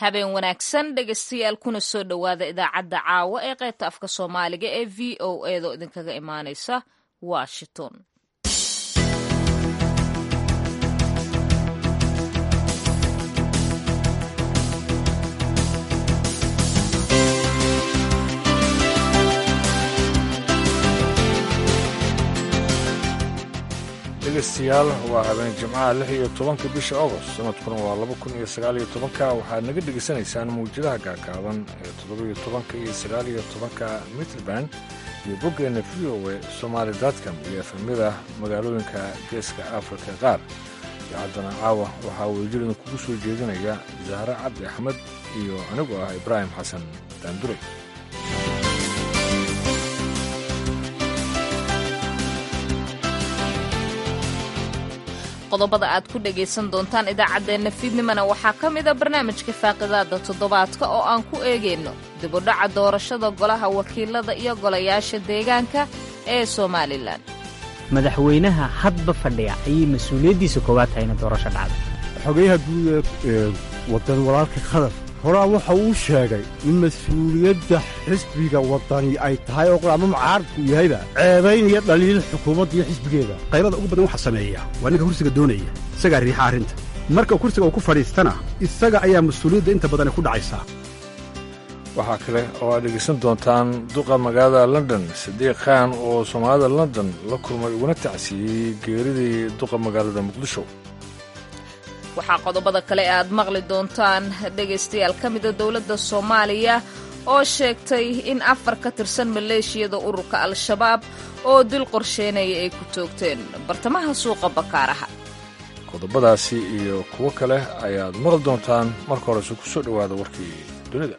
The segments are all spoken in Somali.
habeen wanaagsan dhegaystayaal kuna soo dhowaada idaacadda caawa ee qaybta afka soomaaliga ee v o edo idinkaga imaanaysa washington dhegeystayaal waa habeen jimcaha lix iyo tobanka bisha agost sanadkuna waa laba kun iyo sagaal iyo tobanka waxaad naga dhegaysanaysaan mawjadaha gaagaaban ee toddoba-iyo tobanka iyo sagaal iyo tobanka mitrband iyo boggeena v o e somaali datcom iyo efemyada magaalooyinka geeska afrika qaar idaacadana caawa waxaa weydilida kugu soo jeedinaya zahre cabdi axmed iyo anigu ah ibraahim xasan daandure qodobada aad ku dhagaysan doontaan idaacaddeenna fiidnimana waxaa ka mida barnaamijka faaqidaada toddobaadka oo aan ku eegayno dibudhaca doorashada golaha wakiilada iyo golayaasha deegaanka ee somalilan madaxweynaha hadba fadhiya ayay mas-uuliyaddiisa koowaad tahay ina doorasho dhacda xogayaha guud ee wadan walaalka khadar horaa waxa uu sheegay in mas-uuliyadda xisbiga wadani ay tahay oo ama mucaaradku yahayba ceebaynaya dhaliil xukuumadda iyo xisbigeeda qaybada ugu badan waxa sameeya waa ninka kursiga doonaya isagaa riixa arrinta marka kursiga uu ku fadhiistana isaga ayaa mas-uuliyadda inta badan ku dhacaysaa waxaa kale oo aad dhegaysan doontaan duqa magaalada london sadiiq khan oo soomaalida london la kulmay uguna tacsiiyey geeridii duqa magaalada muqdisho waxaa qodobada kale e aad maqli doontaan dhegaystayaal ka mida dowladda soomaaliya oo sheegtay in afar ka tirsan maleeshiyada ururka al-shabaab oo dil qorsheynaya ay ku toogteen bartamaha suuqa bakaaraha qodobadaasi iyo kuwo kale ayaad maqli doontaan marka horese ku soo dhowaada warkii dunida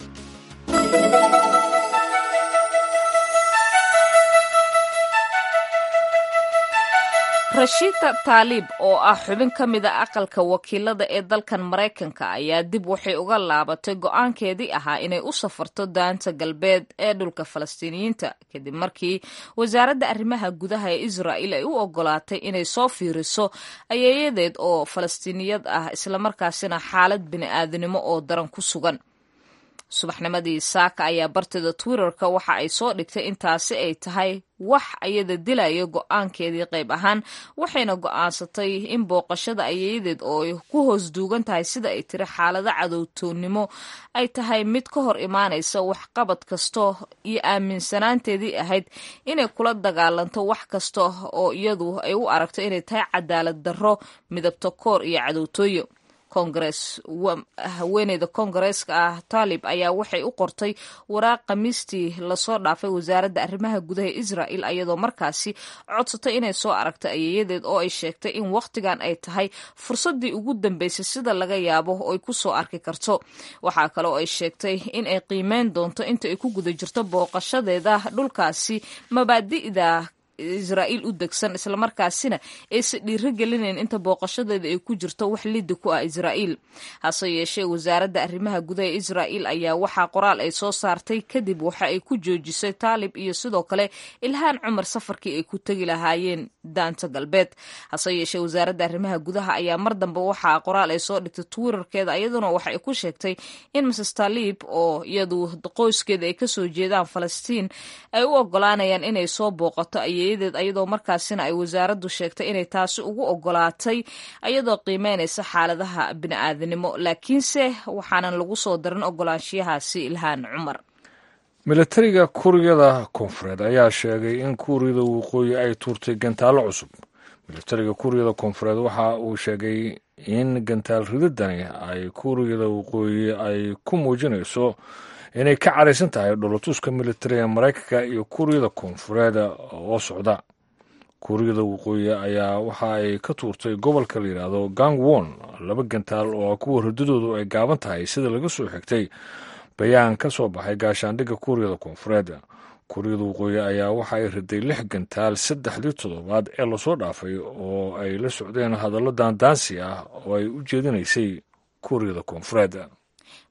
rashida taalib oo ah xubin ka mida aqalka wakiilada ee dalkan maraykanka ayaa dib waxay uga laabatay go-aankeedii ahaa inay u safarto daanta galbeed ee dhulka falastiiniyiinta kadib markii wasaaradda arrimaha gudaha ee israa'il ay u ogolaatay inay soo fiiriso ayeeyadeed oo falastiiniyad ah islamarkaasina xaalad bini'aadanimo oo daran ku sugan subaxnimadii saaka ayaa barteeda twitterka waxa ay soo dhigtay intaasi ay tahay wax ayada dilaya go-aankeedii qayb ahaan waxayna go-aansatay in booqashada ayayadeed oo ay ku hoos duugan tahay sida ay tiri xaalado cadowtoonnimo ay tahay mid ka hor imaanaysa waxqabad kasta iyo aaminsanaanteedii ahayd inay kula dagaalanto wax kasta oo iyadu ay u aragto inay tahay cadaalad darro midabto koor iyo cadowtooyo kongares haweeneyda koongareeska ah taalib ayaa waxay u qortay waraaq khamiistii lasoo dhaafay wasaaradda arrimaha gudaha israa'il ayadoo markaasi codsatay inay soo aragto ayeeyadeed oo ay sheegtay in wakhtigan ay tahay fursaddii ugu dambeysay sida laga yaabo oo ay ku soo arki karto waxaa kale oo ay sheegtay in ay qiimeyn doonto inta ay ku guda jirto booqashadeeda dhulkaasi mabaadi'da israa'iil u degsan islamarkaasina aysa dhiiro gelinayn inta booqashadeeda ay ku jirto wax liddi ku ah israa'iil hase yeeshee wasaaradda arrimaha gudaha israa'iil ayaa waxaa qoraal ay soo saartay kadib waxa ay ku joojisay taalib iyo sidoo kale ilhaan cumar safarkii ay ku tegi lahaayeen daanta galbeed hase yeeshee wasaaradda arrimaha gudaha ayaa mar dambe waxaa qoraal ay soo dhigtay twitterkeeda iyaduna waxa ay ku sheegtay in mrs taalib oo iyadu qoyskeeda ay kasoo jeedaan falastiin ay u ogolaanayaan inay soo booqato deed ayadoo markaasina ay wasaaraddu sheegtay inay taasi ugu ogolaatay ayadoo qiimeynaysa xaaladaha bini'aadanimo laakiinse waxaanan lagu soo darin ogolaanshiyahaasi ilhaan cumar milatariga kuuriyada koonfureed ayaa sheegay in kuuriyada waqooyi ay tuurtay gantaalo cusub milatariga kuuriyada koonfureed waxa uu sheegay in gantaal rididani ay kuuriyada waqooyi ay ku muujinayso inay ka caraysan tahay dholatuska militariga maraykanka iyo kuuriyada koonfureed oo socda kuuriyada waqooyi ayaa waxa ay ka tuurtay gobolka la yidhaahdo gangwon laba gantaal oo ah kuwa hurdadoodu ay gaaban tahay sida laga soo xigtay bayaan ka soo baxay gaashaandhigga kuuriyada koonfureed kuuriyada waqooyi ayaa waxa ay riday lix gantaal saddexdii toddobaad ee lasoo dhaafay oo ay la socdeen hadallo daandaansi ah oo ay u jeedinaysay kuuriyada koonfureed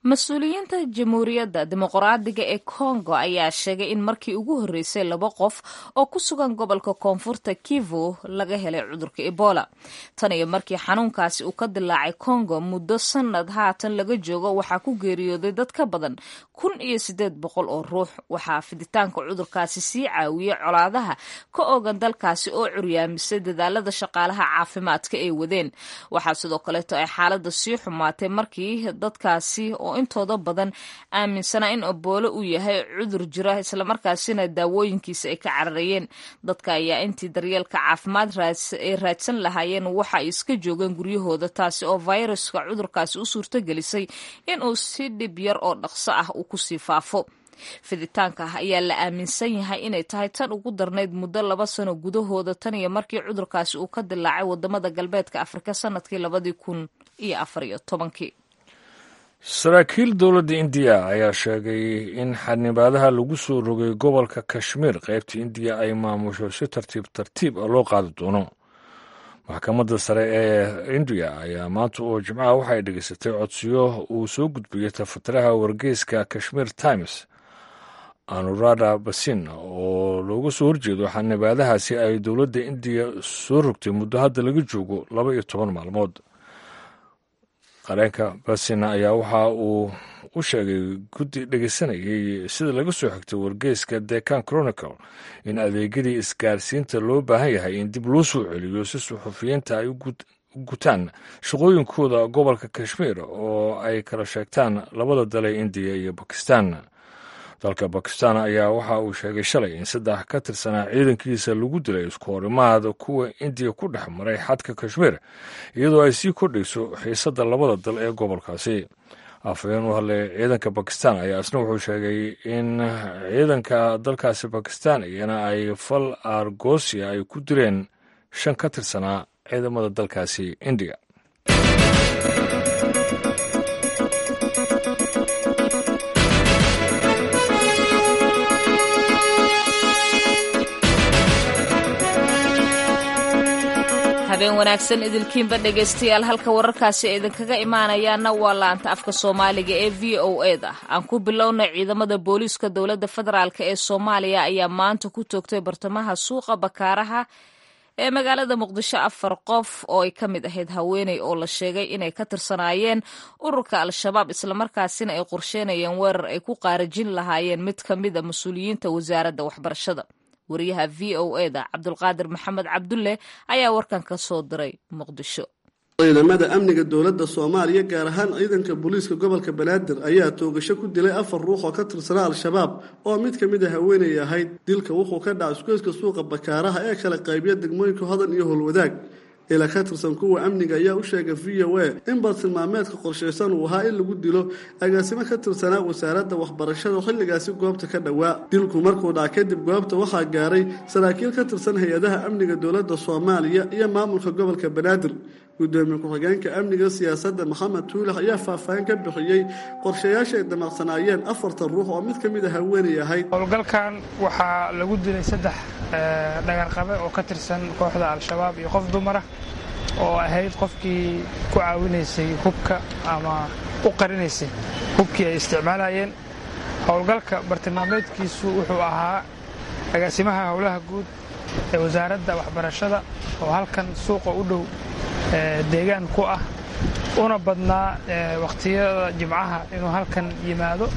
mas-uuliyiinta jamhuuriyadda dimuqraadiga ee kongo ayaa sheegay in markii ugu horreysay laba qof oo ku sugan gobolka koonfurta kivu laga helay cudurka ebola tan iyo markii xanuunkaasi uu ka dilaacay kongo muddo sanad haatan laga joogo waxaa ku geeriyooday dad ka badan kun iyo siddeed boqol oo ruux waxaa fiditaanka cudurkaasi sii caawiyey colaadaha ka ogan dalkaasi oo curyaamisay dadaalada shaqaalaha caafimaadka ay wadeen waxaa sidoo kaleeto ay xaaladda sii xumaatay markii dadkaasi oo intooda badan aaminsanaa in eboolo uu yahay cudur jira islamarkaasina daawooyinkiisa ay ka cararayeen dadka ayaa intii daryeelka caafimaad ay raadsan lahaayeen waxa ay iska joogeen guryahooda taasi oo fayruska cudurkaasi u suurtogelisay inuu si dhib yar oo dhaqso ah uu kusii faafo fiditaanka ah ayaa la aaminsan yahay inay tahay tan ugu darnayd muddo laba sano gudahooda tan iyo markii cudurkaasi uu ka dilaacay wadamada galbeedka afrika sanadkii labadii kun iyo afar iyo tobankii saraakiil dowladda indiya ayaa sheegay in xanibaadaha lagu soo rogay gobolka kashmiir qaybta indiya ay maamusho si tartiib tartiib ah loo qaadi doono maxkamadda sare ee indiya ayaa maanta oo jimcaha waxay dhegeysatay codsiyo uu soo gudbiyey tafatiraha wargeyska kashmir times anurada basin oo looga soo horjeedo xanibaadahaasi ay dowladda indiya soo rogtay muddo hadda laga joogo laba iyo toban maalmood qareenka basina ayaa waxa uu u sheegay guddi dhegeysanayay sida laga soo xigtay wargeyska decan chronicle in adeegyadii isgaarsiinta loo baahan yahay in dib loo soo celiyo si suxufiyiinta ay u gutaan shaqooyinkooda gobolka kashmiir oo ay kala sheegtaan labada dale indiya iyo bakistan dalka bakistan ayaa waxa uu sheegay shalay in saddex ka tirsanaa ciidankiisa lagu dilay isku horimaad kuwa indiya ku dhex maray xadka kashmiir iyadoo ay sii kordhayso xiisadda labada dal ee gobolkaasi afhayeen u hadlay ciidanka bakistan ayaa isna wuxuu sheegay in ciidanka dalkaasi bakistan iyana ay fal argosia ay ku dileen shan ka tirsanaa ciidamada dalkaasi indiya habeen wanaagsan idilkiinba dhegaystayaal halka wararkaasi ay idinkaga imaanayaana waa laanta afka soomaaliga ee v o e da aan ku bilownay ciidamada booliiska dowladda federaalk ee soomaaliya ayaa maanta ku toogtay bartamaha suuqa bakaaraha ee magaalada muqdisho afar qof oo ay ka mid ahayd haweeney oo la sheegay inay ka tirsanaayeen ururka al-shabaab islamarkaasina ay qorsheynayeen weerar ay ku qaarajin lahaayeen mid ka mid a mas-uuliyiinta wasaaradda waxbarashada wariyaha v o e da cabdulqaadir maxamed cabdulle ayaa warkan ka soo diray muqdisho ciidamada amniga dowladda soomaaliya gaar ahaan ciidanka booliiska gobolka banaadir ayaa toogasho ku dilay afar ruux oo ka tirsanaa al-shabaab oo mid ka mid a haweenay ahayd dilka wuxuu ka dhacay isgoyska suuqa bakaaraha ee kala qaybiya degmooyinka hodan iyo howlwadaag ila ka tirsan kuwa amniga ayaa u sheegay v o a in bartilmaameedka qorshaysan uu ahaa in lagu dilo agaasimo ka tirsanaa wasaaradda waxbarashada xilligaasi goobta ka dhowaa dilku markuu dhaca kadib goobta waxaa gaaray saraakiil ka tirsan hay-adaha amniga dowladda soomaaliya iyo maamulka gobolka banaadir gudoomiye ku-xigeenka amniga siyaasadda maxamed tuulax ayaa faahfaahin ka bixiyey qorshayaasha ay damaqsanaayeen afartan ruux oo mid ka mid a haweenay ahayd howlgalkan waxaa lagu dilay saddex dhagarqabe oo ka tirsan kooxda al-shabaab iyo qof dumara oo ahayd qofkii ku caawinaysay hubka ama u qarinaysay hubkii ay isticmaalayeen howlgalka bartilmaameedkiisu wuxuu ahaa agaasimaha howlaha guud ee wasaaradda waxbarashada oo halkan suuqa u dhow deegaan ku ah una badnaa wakhtiyada jimcaha inuu halkan yimaado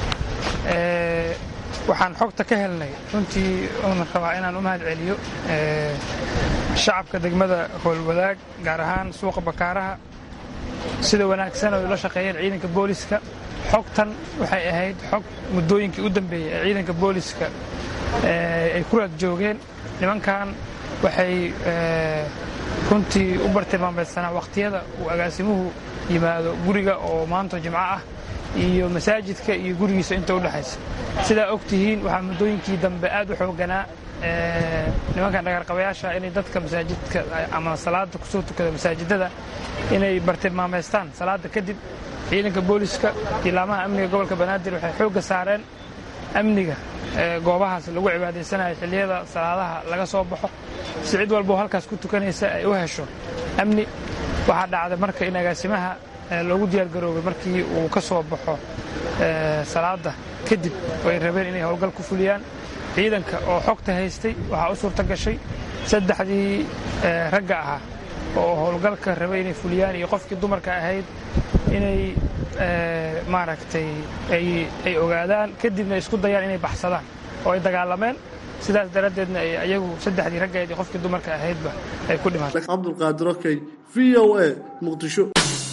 waxaan xogta ka helnay runtii una rabaa inaan u mahad celiyo shacabka degmada howlwadaag gaar ahaan suuqa bakaaraha sida wanaagsan oo la shaqeeyeen ciidanka booliska xogtan waxay ahayd xog muddooyinkii u dambeeyey ee ciidanka booliska ay ku raad joogeen nimankan waxay runtii u bartilmaamaydsanaa wakhtiyada uu agaasimuhu yimaado guriga oo maanta jimco ah iyo masaajidka iyo gurigiisa inta u dhexaysa sidaa og tihiin waxaa muddooyinkii dambe aad u xooganaa nimankan dhagarqabayaasha inay dadka masaajidka ama salaada kusoo tukada masaajidada inay bartilmaamaystaan salaada kadib ciidanka booliska iyo laamaha amniga gobolka banaadir waxay xoogga saareen amniga goobahaas lagu cibaadaysanayo xilliyada salaadaha laga soo baxo si cid walboo halkaas ku tukanaysa ay u hesho amni waxaa dhacday marka in agaasimaha loogu diyaargaroobay markii uu ka soo baxo salaadda kadib oo ay rabeen inay howlgal ku fuliyaan ciidanka oo xogta haystay waxaa u suurta gashay saddexdii ragga ahaa oo howlgalka rabay inay fuliyaan iyo qofkii dumarka ahayd inay maaragtay ay ogaadaan kadibna isku dayaan inay baxsadaan oo ay dagaalameen sidaas daraaddeedna ay ayagu saddexdii raggaeed iyo qofkii dumarka ahaydba ay ku dhimaatay cabdulqaadir okey v o a muqdisho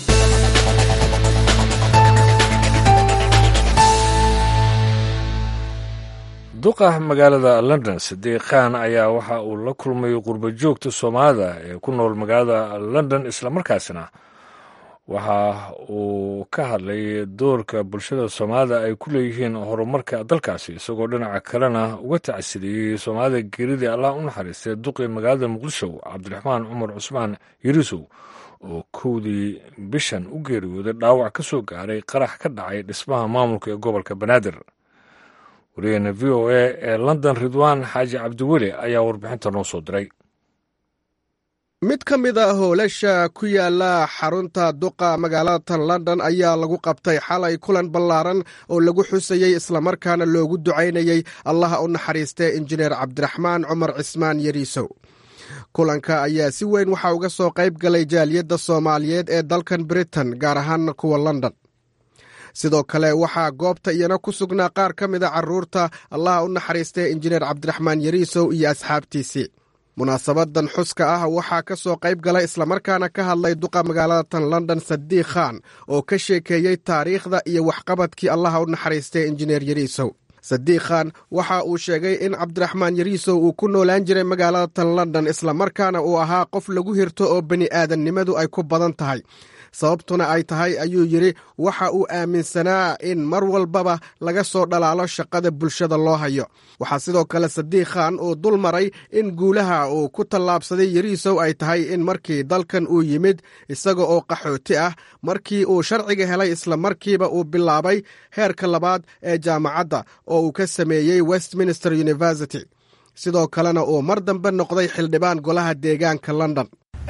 duqa magaalada london sadiiq khan ayaa waxa uu la kulmay qurba joogta soomaalida ee ku nool magaalada london islamarkaasina waxa uu ka hadlay doorka bulshada soomaalida ay ku leeyihiin horumarka dalkaasi isagoo dhinaca kalena uga tacsiliyey soomaalida geeridii allah u naxariistay duqii magaalada muqdisho cabdiraxmaan cumar cusmaan yarisow oo kowdii bishan u geeriyooday dhaawac ka soo gaaray qarax ka dhacay dhismaha maamulka ee gobolka banaadir wariyaheenna v o a ee london ridwaan xaaji cabdiweli ayaa warbixinta noo soo diray mid ka mid a hoolasha ku yaala xarunta duqa magaalada london ayaa lagu qabtay xalay kulan ballaaran oo lagu xusayey islamarkaana loogu ducaynayey allaha u naxariistee injineer cabdiraxmaan cumar cismaan yariisow kulanka ayaa si weyn waxaa uga soo qayb galay jaaliyadda soomaaliyeed ee dalkan britain gaar ahaan kuwa london sidoo kale waxaa goobta iyana ku sugnaa qaar ka mida carruurta allaha u naxariistee injineer cabdiraxmaan yariisow iyo asxaabtiisii munaasabadan xuska ah waxaa ka soo qayb galay islamarkaana ka hadlay duqa magaaladatan london sadiiq khan oo ka sheekeeyey taariikhda iyo waxqabadkii allaha u naxariistay injineer yariisow sadiiq khan waxa uu sheegay in cabdiraxmaan yariisow uu ku noolaan jiray magaaladatan london islamarkaana uu ahaa qof lagu hirto oo bini aadannimadu ay ku badan tahay sababtuna ay tahay ayuu yidhi waxa uu aaminsanaa in mar walbaba laga soo dhalaalo shaqada bulshada loo hayo waxaa sidoo kale sadiiq khan uu dul maray in guulaha uu ku tallaabsaday yariisow ay tahay in markii dalkan uu yimid isaga oo qaxooti ah markii uu sharciga helay isla markiiba uu bilaabay heerka labaad ee jaamacadda oo uu ka sameeyey westminster university sidoo kalena uu mar dambe noqday xildhibaan golaha deegaanka london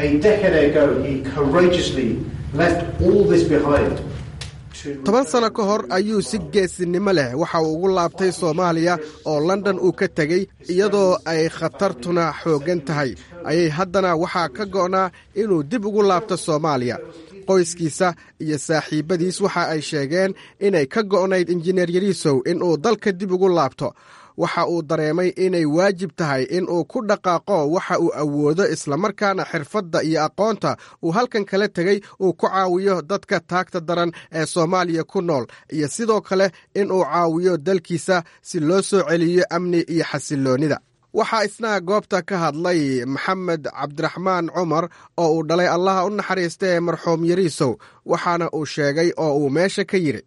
toban sano ka hor ayuu si geesinimo leh waxa uu ugu laabtay soomaaliya oo london uu ka tegey iyadoo ay khatartuna xooggan tahay ayay haddana waxaa ka go'naa inuu dib ugu laabto soomaaliya qoyskiisa iyo saaxiibbadiis waxa ay sheegeen inay ka go'nayd injineer yariisow inuu dalka dib ugu laabto waxa uu dareemay inay waajib tahay in uu ku dhaqaaqo waxa uu awoodo islamarkaana xirfadda iyo aqoonta uu halkan kala tegey uu ku caawiyo dadka taagta daran ee soomaaliya ku nool iyo sidoo kale in uu caawiyo dalkiisa si loo soo celiyo amni iyo xasilloonnida waxaa isna goobta ka hadlay maxamed cabdiraxmaan cumar oo uu dhalay allaha u naxariistee marxuum yariisow waxaana uu sheegay oo uu meesha ka yidhi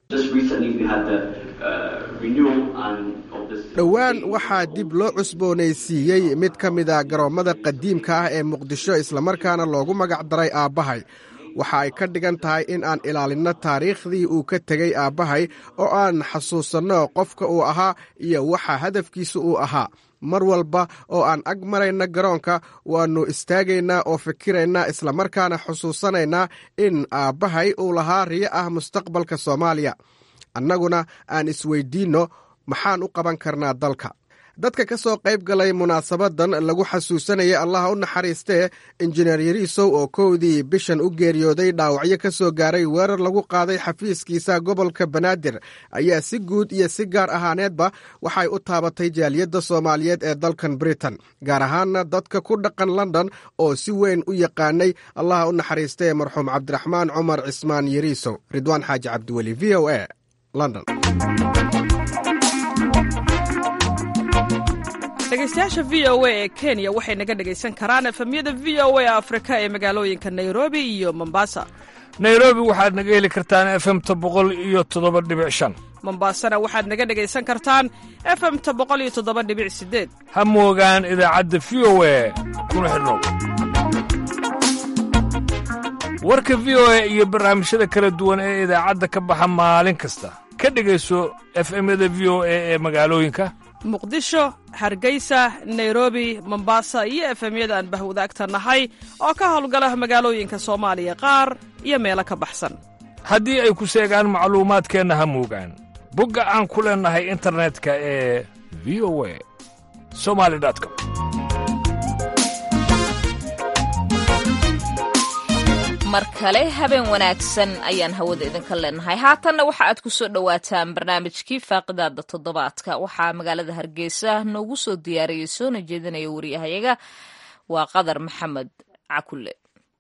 dhowaan waxaa dib loo cusboonaysiiyey mid ka mida garoommada qadiimka ah ee muqdisho islamarkaana loogu magac daray aabbahay waxa ay ka dhigan tahay in aan ilaalinno taariikhdii uu ka tegey aabbahay oo aan xasuusanno qofka uu ahaa iyo waxa hadafkiisa uu ahaa mar walba oo aan ag marayna garoonka waannu istaagaynaa oo fikiraynaa islamarkaana xusuusanaynaa in aabbahay uu lahaa riyo ah mustaqbalka soomaaliya annaguna aan isweyddiinno maxaan u qaban karnaa dalka dadka ka soo qayb galay munaasabadan lagu xasuusanayay allaha u naxariistee injineer yariisow oo kowdii bishan u geeriyooday dhaawacyo ka soo gaaray weerar lagu qaaday xafiiskiisa gobolka banaadir ayaa si guud iyo si gaar ahaaneedba waxay u taabatay jaaliyadda soomaaliyeed ee dalkan britain gaar ahaanna dadka ku dhaqan london oo si weyn u yaqaanay allaha u naxariistee marxuum cabdiraxmaan cumar cismaan yariisow ridwaan xaaji cabdiweli v o a london dhegeystayaasha v o a ee kenya waxay naga dhegaysan karaan efemyada v o a afrika ee magaalooyinka nairobi iyo mombasa nairobi waxaad naga heli kartaan efemta boqol iyo toddoba dhibic shan mombasana waxaad naga dhegaysan kartaan efemta boqol iyo toddoba dhibic sideed ha moogaan idaacadda v o a kuna xidhnow warka v o a iyo barnaamijyada kala duwan ee idaacadda ka baxa maalin kasta ka dhegayso efemyada v o a ee magaalooyinka muqdisho hargeysa nairobi mombasa iyo efemyada aan bahwadaagta nahay oo ka howlgala magaalooyinka soomaaliya qaar iyo meelo ka baxsan haddii ay ku seegaan macluumaadkeenna ha muugaan bogga aan ku leennahay internetka ee v o a somali com mar kale habeen wanaagsan ayaan hawada idinka leenahay haatanna waxa aad ku soo dhowaataan barnaamijkii faaqidaada toddobaadka waxaa magaalada hargeysa noogu soo diyaariyey soona jeedinaya wariyahayaga waa qadar maxamed cakulle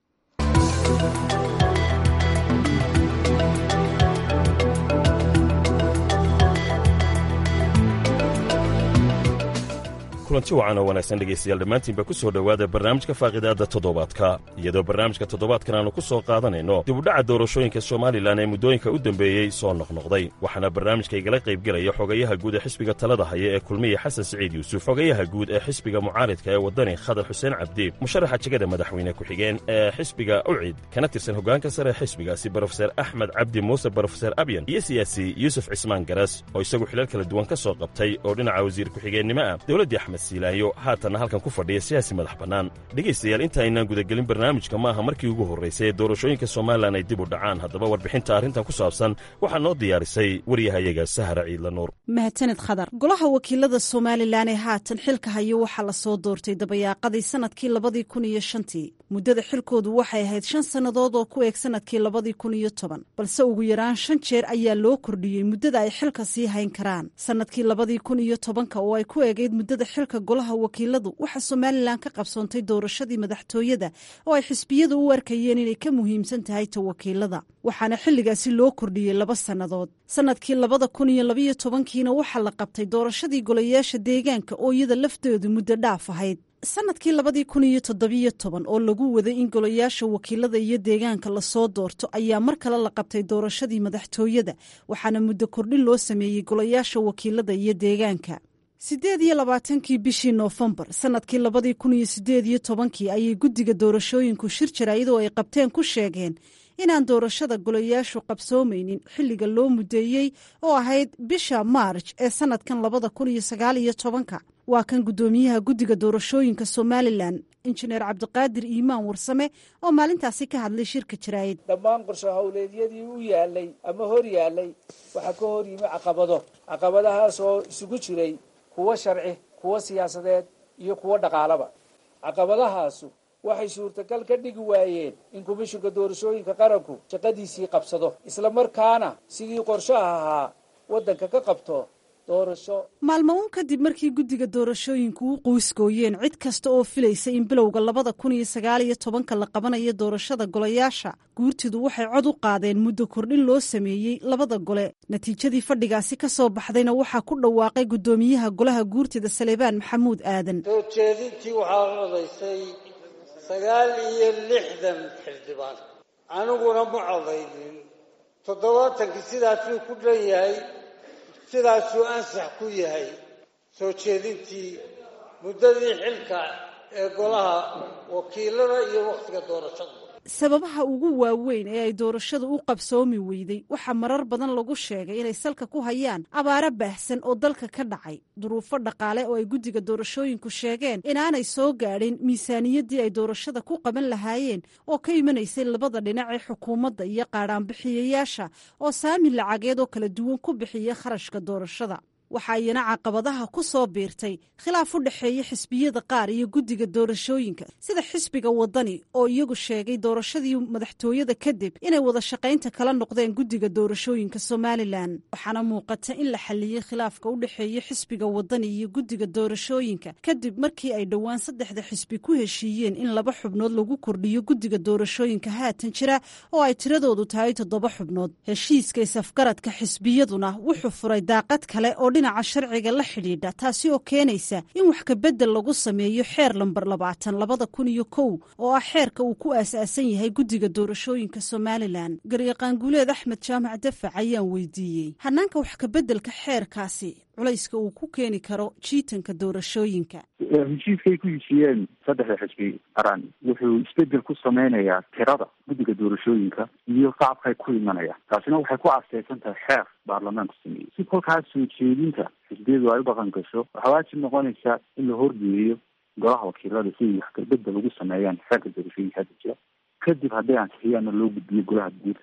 kulanti wacan oo wanaagsan dhegaystayaal dhammaantiinba ku soo dhowaada barnaamijka faaqidaadda toddobaadka iyadoo barnaamijka toddobaadkan aanu ku soo qaadanayno dibudhaca doorashooyinka somalilan ee muddooyinka u dembeeyey soo noqnoqday waxaana barnaamijka igala qaybgelaya xogayaha guud ee xisbiga talada haya ee kulmiya xasan siciid yuusuf xogayaha guud ee xisbiga mucaaridka ee waddani khadar xuseen cabdi musharaxa jegada madaxweyne ku-xigeen ee xisbiga ucid kana tirsan hoggaanka sare ee xisbigaasi brofeser axmed cabdi muuse brofeser abyan iyo siyaasi yuusuf cismaan garas oo isagu xilal kala duwan ka soo qabtay oo dhinaca wasiir ku-xigeennimo ah dowladdii axmed silaayo haatanna halkan ku fadhiya siyaasi madax bannaan dhegaystayaal inta aynaan gudagelin barnaamijka ma aha markii ugu horraysay ee doorashooyinka somalilan ay dib u dhacaan haddaba warbixinta arrintan ku saabsan waxaa noo diyaarisay waryahayaga sahara ciidla nuur mahadsaned khadar golaha wakiilada somalilan ee haatan xilka hayo waxaa la soo doortay dabayaaqadii sannadkii labadii kun iyo shantii muddada xilkoodu waxay ahayd shan sannadood oo ku eeg sannadkii labadii kun iyo toban balse ugu yaraan shan jeer ayaa loo kordhiyey muddada ay xilka sii hayn karaan sannadkii labadii kun iyo tobanka oo ay ku eegayd muddada xilka golaha wakiiladu waxaa somalilan ka qabsoontay doorashadii madaxtooyada oo ay xisbiyadu u arkayeen inay ka muhiimsan tahay ta wakiilada waxaana xilligaasi loo kordhiyey laba sannadood sannadkii labada kun iyo labayo tobankiina waxaa la qabtay doorashadii golayaasha deegaanka oo iyada lafteedu muddo dhaaf ahayd sannadkii labadii kun iyo toddobiyo toban oo lagu waday in golayaasha wakiilada iyo deegaanka lasoo doorto ayaa mar kale la qabtay doorashadii madaxtooyada waxaana muddo kordhin loo sameeyey golayaasha wakiilada iyo deegaanka siddeed iyo labaatankii bishii noofembar sannadkii labadii kun iyo siddeed iyo tobankii ayay guddiga doorashooyinku shir jaraayadoo ay qabteen ku sheegeen inaan doorashada golayaashu qabsoomaynin xilliga loo muddeeyey oo ahayd bisha maarj ee sannadkan labada kun iyo sagaal iyo tobanka waa kan guddoomiyaha guddiga doorashooyinka somalilan injineer cabdiqaadir iimaan warsame oo maalintaasi ka hadlay shirka jaraayid dhammaan qorsho howleedyadii u yaalay ama hor yaalay waxaa ka hor yimi caqabado caqabadahaas oo isugu jiray kuwo sharci kuwo siyaasadeed iyo kuwo dhaqaalaba caqabadahaasu waxay suurtagal ka dhigi waayeen in komishinka doorashooyinka qaranku shaqadiisii qabsado isla markaana sidii qorshaha ahaa waddanka ka qabto doorasho maalmo uun kadib markii guddiga doorashooyinku u qoysgooyeen cid kasta oo filaysa in bilowga labada kun iyo sagaal iyo tobanka la qabanayo doorashada golayaasha guurtidu waxay cod u qaadeen muddo kordhin loo sameeyey labada gole natiijadii fadhigaasi ka soo baxdayna waxaa ku dhawaaqay guddoomiyaha golaha guurtida saleebaan maxamuud aadan soo jeedintii waxaa codaysay sagaal iyo lixdan xildhibaan aniguna ma codaynin toddobaatankii sidaasuu ku dhan yahay sidaasuu ansax ku yahay soo jeedintii muddadii xilka ee golaha wakiilada iyo wakhtiga doorashada sababaha ugu waaweyn ee ay doorashadu u qabsoomi weyday waxaa marar badan lagu sheegay inay salka ku hayaan abaaro baahsan oo dalka ka dhacay duruufo dhaqaale oo ay guddiga doorashooyinku sheegeen inaanay soo gaadhin miisaaniyaddii ay doorashada ku qaban lahaayeen oo ka imanaysay labada dhinac ee xukuumadda iyo qaadhaanbixiyayaasha oo saami lacageed oo kala duwan ku bixiya kharashka doorashada waxaa iyana caqabadaha ku soo biirtay khilaaf u dhexeeya xisbiyada qaar iyo guddiga doorashooyinka sida xisbiga waddani oo iyagu sheegay doorashadii madaxtooyada kadib inay wada shaqaynta kala noqdeen guddiga doorashooyinka somalilan waxaana muuqata in la xalliyey khilaafka u dhexeeya xisbiga waddani iyo guddiga doorashooyinka kadib markii ay dhowaan saddexda xisbi ku heshiiyeen in laba xubnood lagu kordhiyo guddiga doorashooyinka haatan jira oo ay tiradoodu tahay toddoba xubnood heshiiska isafgaradka xisbiyaduna wuxuu furay daaqad kale oo dhinaca sharciga la xidhiidha taasi oo keenaysa in wax kabedel lagu sameeyo xeer lambar labaatan labada kun iyo kow oo ah xeerka uu ku aasaasan yahay guddiga doorashooyinka somalilan garyaqaanguuleed axmed jaamac dafac ayaan weydiiyey hanaanka wax kabeddelka xeerkaasi culayska uu ku keeni karo jiitanka doorashooyinka heshiiskay ku heshiiyeen saddexda xisbi qaran wuxuu isbedel ku sameynayaa tirada guddiga doorashooyinka iyo shacabkay ku imanayaan taasina waxay ku asteysan tahay xeer baarlamaanku sameeyey si kolkaas soo jeedinta xisbiyadu ay u dhaqan gasho waxaa waajib noqonaysa in la horgeeyo golaha wakiilada siday wax kabedel ugu sameeyaan xeerka doorashooyinka hadda jira kadib hadday ansixiyaanna loo gudbiyo golaha guurtida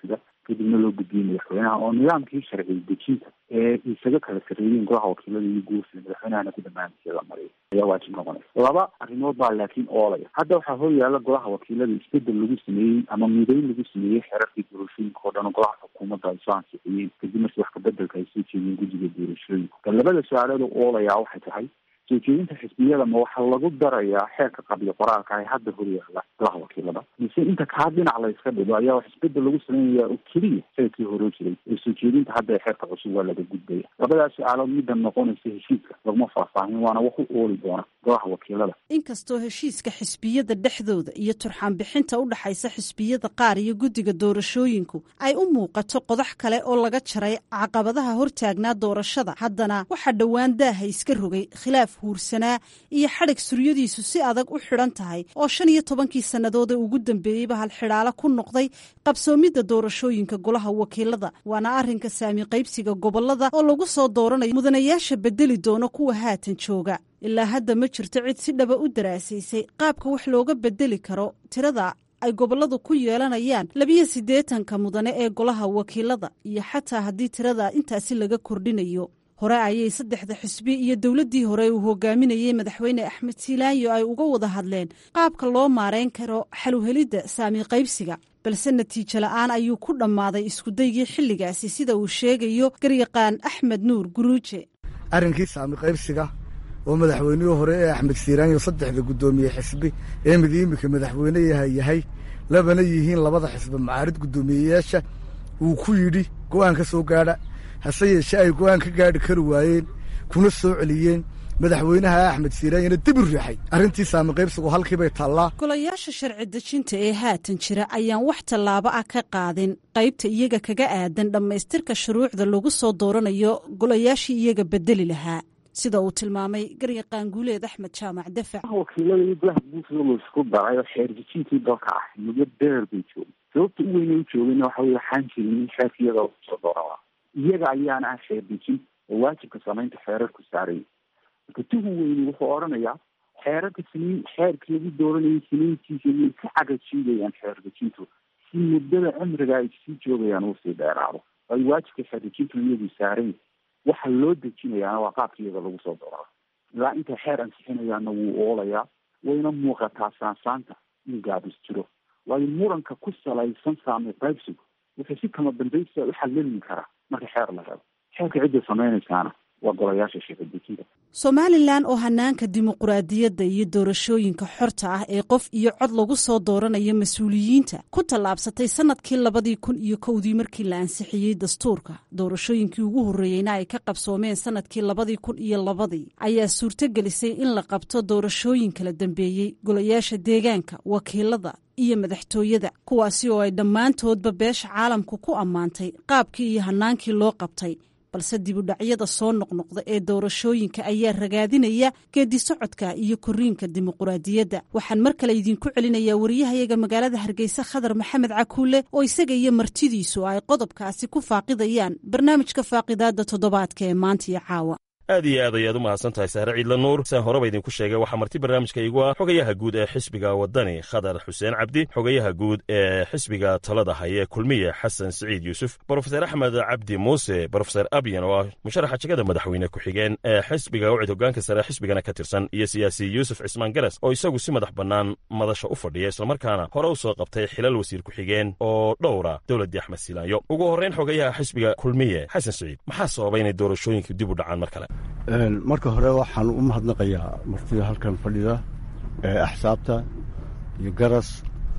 kadibna loo gudbiyey madaxweynaha oo nidaamkii sharci dejinta ee isaga kala sarreeyeen golaha wakiilada iyo guursiga madaxweynahana ku dhammaantiisa la mariyo ayaa waajib noqonaysa laba arrimood baa laakiin oolaya hadda waxaa hor yaalla golaha wakiilada isbedel lagu sameeyey ama midayn lagu sameeyey xerarkii doorashooyinka oo dhan oo golaha xukuumadda ay soo ansixiyeen kadib markii wax kabedelka ay soo jeediyeen guddiga doorashooyinka ka labada su-aalood oo oolaya waxay tahay soo jeedinta xisbiyada ma waxaa lagu darayaa xeerka qabiyo qoraalka ay hadda hor yaalla golaha wakiilada mise inta kaa dhinac la iska dhigo ayaa wax isbedel lagu sameynaya oo keliya sayidkii hore jiray ee soo jeedinta hadda ee xeerka cusub waa laga gudbaya labadaas su-aalood midda noqonaysa heshiiska laguma faahfaahin waana wax u ooli doona golaha wakiilada inkastoo heshiiska xisbiyada dhexdooda iyo turxaan bixinta u dhaxaysa xisbiyada qaar iyo guddiga doorashooyinku ay u muuqato qodax kale oo laga jaray caqabadaha hortaagnaa doorashada haddana waxaa dhowaan daaha iska rogay khilaaf huursanaa iyo xadhig suryadiisu si adag u xidhan tahay oo shan iyo tobankii sannadood ee ugu dambeeyeyba halxidhaalo ku noqday qabsoomidda doorashooyinka golaha wakiilada waana arrinka saami qaybsiga gobolada oo lagu soo dooranayo mudanayaasha bedeli doono kuwa haatan jooga ilaa hadda ma jirto cid si dhaba u daraasaysay qaabka wax looga bedeli karo tirada ay gobolladu ku yeelanayaan labiyo siddeetanka mudane ee golaha wakiilada iyo xataa haddii tirada intaasi laga kordhinayo hore ayay saddexda xisbi iyo dowladdii hore uu hogaaminayey madaxweyne axmed siilaanyo ay uga wada hadleen qaabka loo maarayn karo xaluhelidda saami qaybsiga balse natiijo la'aan ayuu ku dhammaaday iskudaygii xilligaasi sida uu sheegayo garyaqaan axmed nuur guruuje arrinkii saami qaybsiga oo madaxweynihii hore ee axmed siiraanyo saddexda guddoomiye xisbi ee mid imika madaxweyne yahay labana yihiin labada xisbi macaarid guddoomiyeyaasha uu ku yidhi go'aan ka soo gaadha hase yeeshe ay go'aan ka gaadhi kari waayeen kuna soo celiyeen madaxweynaha axmed siiraanyana dib u riixay arrintii saami qaybsigu halkiibay taallaa golayaasha sharci dejinta ee haatan jira ayaan wax tallaabo ah ka qaadin qaybta iyaga kaga aadan dhammaystirka shuruucda lagu soo dooranayo golayaashii iyaga bedeli lahaa sida uu tilmaamay garyaqaan guuleed axmed jaamac dafac wakiilada iyo golaha guursiga la isku daray oo xeer dejintii dalka ah muddo dheer bay joogeen sababta u weyn u joogeen waxa weye waxaan jirin in xeerka iyada lagu soo doorana iyaga ayaana ah xeer dejin oo waajibka samaynta xeerarku saaray marka tuhu weyni wuxuu odhanayaa xeerarka siniin xeerka lagu dooranayay siniintiisa iyay ka cagajiidayaan xeer dejintu si muddada cimriga ay sii joogayaan uu sii dheeraado ay waajibka xeer dejintu iyagu saaray waxa loo dejinayaana waa qaabka iyada lagu soo doorada ilaa intay xeer ansixinayaana wuu oolayaa wayna muuqataa saansaanta in gaabis jiro waayo muranka ku salaysan saami qaybsigu wuxuu si kama dambaysa u xallilmi karaa marka xeer la helo xeerka cidda samaynaysaana waa golayaasha sheekadejinta somalilan oo hanaanka dimuquraadiyadda iyo doorashooyinka xorta ah ee qof iyo cod lagu soo dooranayo mas-uuliyiinta ku tallaabsatay sanadkii labadii kun iyo kowdii markii la ansixiyey dastuurka doorashooyinkii ugu horreeyeyna ay ka qabsoomeen sanadkii labadii kun iyo labadii ayaa suurtogelisay in la qabto doorashooyin kala dambeeyey golayaasha deegaanka wakiilada iyo madaxtooyada kuwaasi oo ay dhammaantoodba beesha caalamku ku ammaantay qaabkii iyo hanaankii loo qabtay balse dibudhacyada soo noqnoqda ee doorashooyinka ayaa ragaadinaya geedi socodka iyo koriinka dimuquraadiyadda waxaan mar kale idinku celinayaa wariyahayaga magaalada hargeysa khadar maxamed cakuule oo isaga iyo martidiisu ay qodobkaasi ku faaqidayaan barnaamijka faaqidaadda toddobaadka ee maanta iyo caawa aad iyo aad ayaad u mahadsan tahay sahre ciidla nuur saan horeba idinku sheegay waxaa marti barnaamijka igu ah xogayaha guud ee xisbiga waddani khadar xuseen cabdi xogayaha guud ee xisbiga talada haya kulmiye xasan siciid yuusuf brofeser axmed cabdi muuse brofeser abyan oo ah musharaxa jegada madaxweyne ku-xigeen ee xisbiga ucid hogaanka sare xisbigana ka tirsan iyo siyaasi yuusuf cismaan garas oo isagu si madax bannaan madasha u fadhiya islamarkaana hore u soo qabtay xilal wasiir ku-xigeen oo dhowra dowladdii axmed silaanyo ugu horrayn xogayaha xisbiga kulmiye xasan siciid maxaa sababay inay doorashooyinka dib u dhacaan mar kale marka hore waxaan u mahadnaqayaa martida halkan fadhida ee axsaabta iyo garas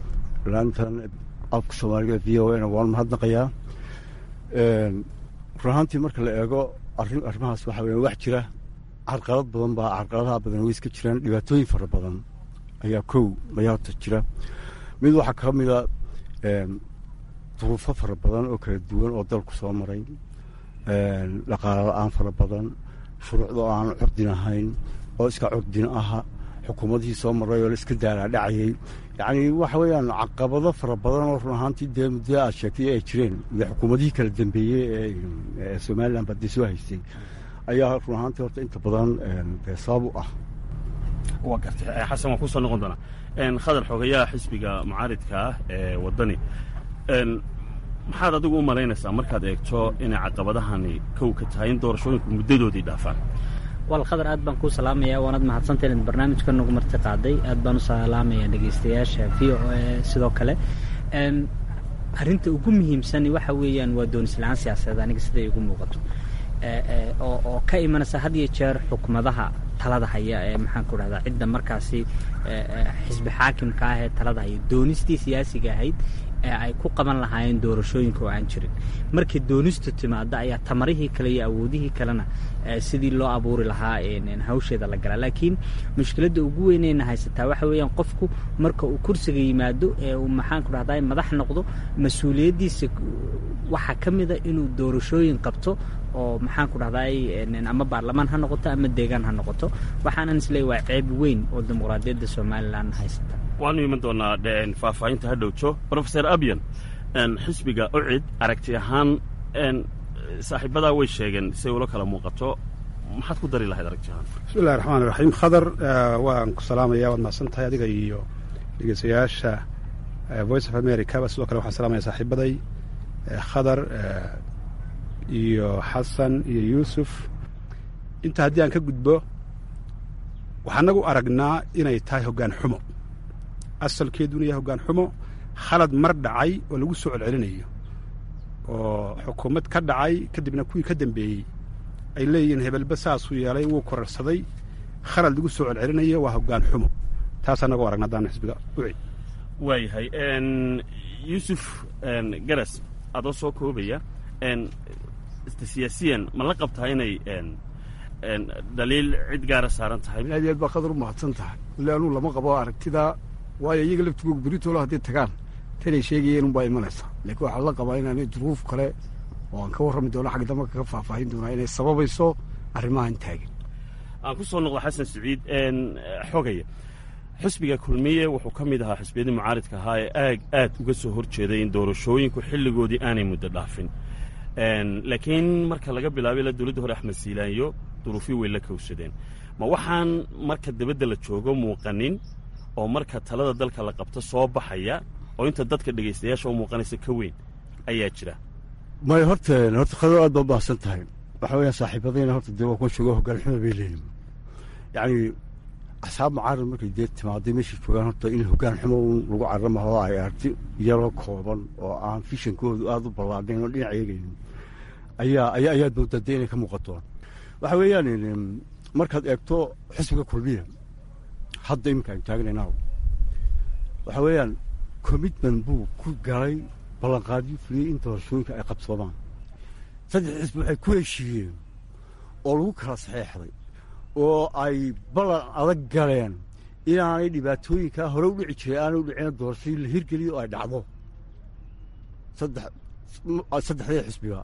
laantan afka soomaaliga v o na waan mahadnaqayaa run ahaantii marka la eego arrin arrimahaas waxaa weya wax jira carqalad badan baa carqaladaha badan way iska jiraan dhibaatooyin fara badan ayaa kow mayaata jira mid waxaa ka mida duruufo fara badan oo kala duwan oo dalku soo maray dhaqaalo la-aan fara badan shuruucda oo aan curdin ahayn oo iska curdin aha xukuumadihii soo maray oo la iska daalaadhacayey yacni waxa weeyaan caqabado fara badan oo run ahaantii dee muddo aad sheegtay ay jireen iyo xukuumadihii kala dambeeyey ee somalilan baa dee soo haystay ayaa run ahaantii horta inta badan dee sabab u ah waa gartay xasan waan kusoo noqon doonaa khadar xogayaha xisbiga mucaaridka ah ee waddani maxaad adigu u malaynaysaa markaad eegto inay caqabadahani kow ka tahay in doorashooyinku muddadoodii dhaafaan wal khadar aad baan kuu salaamaya waanad mahadsantahay inaad barnaamijka nagu marti qaaday aad baan u salaamaya dhegaystayaasha v o a sidoo kale arrinta ugu muhiimsan waxa weeyaan waa doonisla-aan siyaasadeed aniga siday igu muuqato oo ka imanaysa had iyo jeer xukuumadaha talada haya ee maxaan ku dhahdaa cidda markaasi xisbi xaakimka ah ee talada haya doonistii siyaasiga ahayd ee ay ku qaban lahaayeen doorashooyinka oo aan jirin markii doonistu timaada ayaa tamarihii kale iyo awoodihii kalena sidii loo abuuri lahaa hawsheeda la galaa laakiin mushkiladda ugu weyneyna haysataa waxa weeyaan qofku marka uu kursiga yimaado ee uu maxaan ku dhahdaa madax noqdo mas-uuliyaddiisa waxaa ka mida inuu doorashooyin qabto oo maxaan ku dhahday ama baarlamaan ha noqoto ama deegaan ha noqoto waxaanan isleey waa ceeb weyn oo dimuqraadiyadda somalilan haysata waanu iman doonaa faahfaahinta ha dhowto rofeor abyan xisbiga ucid aragti ahaan saaxiibadaa way sheegeen siay ula kala muuqato maxaad ku dari lahayd aragti ahaan bismi llahi raxmaan iraxiim khadar waan ku salaamaya waad mahadsan tahay adiga iyo dhegeystayaasha voice of america ba sidoo kale waxaan salaamaya saaxiibaday khadar iyo xasan iyo yuusuf inta haddii aan ka gudbo waxaan nagu aragnaa inay tahay hoggaan xumo asalkeeduna yahay hoggaan xumo khalad mar dhacay oo lagu soo celcelinayo oo xukuumad ka dhacay kadibna kuwii ka dambeeyey ay leeyihiin hebelba saasuu yeelay wuu korarsaday khalad lagu soo celcelinayo waa hoggaan xumo taasaa nagu aragna haddaan xisbiga ucid waayahay yuusuf garas adoo soo koobaya siyaasiyan ma la qabtaa inay daliil cid gaara saaran tahay aad iyo aad baa qadar u mahadsan tahay ille anuu lama qabo aragtidaa waayo iyaga laftigooga beritoola hadday tagaan tanay sheegayeen unbaa imanaysa laakiin waxaa la qabaa inaanay duruuf kale oo aan ka warrami doono xagga dambe kaga faahfaahin doonaa inay sababayso arrimahan taagin aan ku soo noqda xasan siciid xogaya xisbiga kulmiye wuxuu ka mid ahaa xisbiyadii mucaaridka ahaa ee aag aad uga soo hor jeeday in doorashooyinku xilligoodii aanay muddo dhaafin laakiin marka laga bilaabay la dowladda hore axmed siilaanyo duruufii way la kowsadeen ma waxaan marka dabadda la joogo muuqanin oo marka talada dalka la qabto soo baxaya oo inta dadka dhegaystayaasha u muuqanaysa ka weyn ayaa jira may horta horta khadar aad baa baahsan tahay waxa weeyaan saaxiibadayna horta dee waa kuwa jooga hoggaan xumo bay leeyihin yacni axsaab mucaarad markay dee timaaday meeshay joogaan horta in hoggaan xumo un lagu caramaho ay arti yaroo kooban oo aan fishankoodu aada u ballaadhayn oo dhinac eegaynin ayaa ayaa ayaad moodaa dee inay ka muuqato waxa weeyaan markaad eegto xisbiga kulmiya hadda iminka aynu taagnaynaw waxa weeyaan commitment buu ku galay ballanqaadyo fuliyey in doorashooyinka ay qabsoomaan saddex xisbi waxay ku heshiiyeen oo lagu kala saxeexday oo ay ballan adag galeen inaanay dhibaatooyinkaa hore u dhici jiray aanay u dhicina doorashadii la hirgeliyo oo ay dhacdo saddexdii xisbiga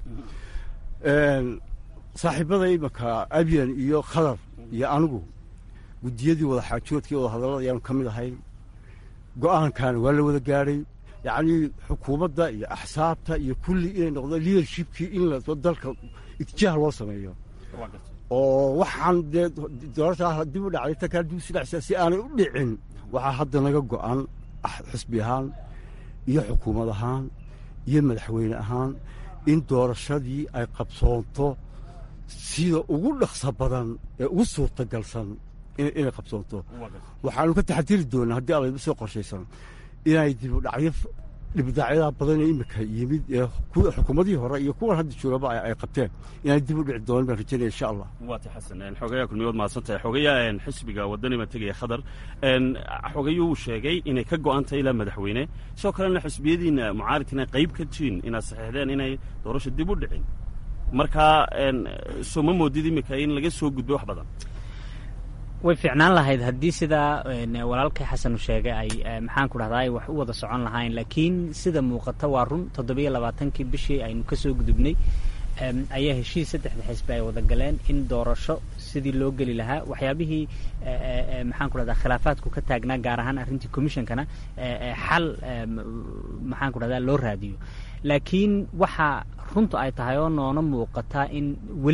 saaxiibada imanka abyan iyo khadar iyo anigu guddiyadii wada xaajoodkii wada hadallada ayaanu ka mid ahay go'aankaana waa la wada gaadhay yacnii xukuumadda iyo axsaabta iyo kulli inay noqdo leadershipkii in dalka itijaah loo sameeyo oo waxaan dee doorashaa dib u dhacday tankaa dib usi dhacsa si aanay u dhicin waxaa hadda naga go'an xisbi ahaan iyo xukuumad ahaan iyo madaxweyne ahaan in doorashadii ay qabsoonto sida ugu dhaqso badan ee ugu suurtagalsan inay qabsoonto waxaanu ka taxadiri doonaa haddii alayba soo qorshaysan inay dibudhacyo dhibdhacyadaa badan ee imika yimid ee xukuumadihii hore iyo kuwan hadda joogaba ay qabteen inay dib u dhici doonan baan rajaynaya insha allah waata xasan xogayaa kulmiyood mahadsan tahay xogayaa xisbiga wadani baan tegaya khadar xogayuu sheegay inay ka go'an tahay ilaa madaxweyne sidoo kalena xisbiyadiina mucaaridkina qayb ka jirin inaad saxiixdeen inay doorasho dib u dhicin markaa soo ma moodid imika in laga soo gudbo wax badan way fiicnaan lahayd haddii sidaa walaalkay xasanu sheegay ay maxaan ku dhahdaa ay wax u wada socon lahayn laakiin sida muuqata waa run toddobiyo labaatankii bishii aynu ka soo gudubnay ayaa heshiis saddexda xisbi ay wada galeen in doorasho sidii loo geli lahaa waxyaabihii maxaan ku dhahdaa khilaafaadku ka taagnaa gaar ahaan arrintii commissionkana xal maxaan ku dhahdaa loo raadiyo laakiin waxaa runta ay tahay oo noona muuqataa in weli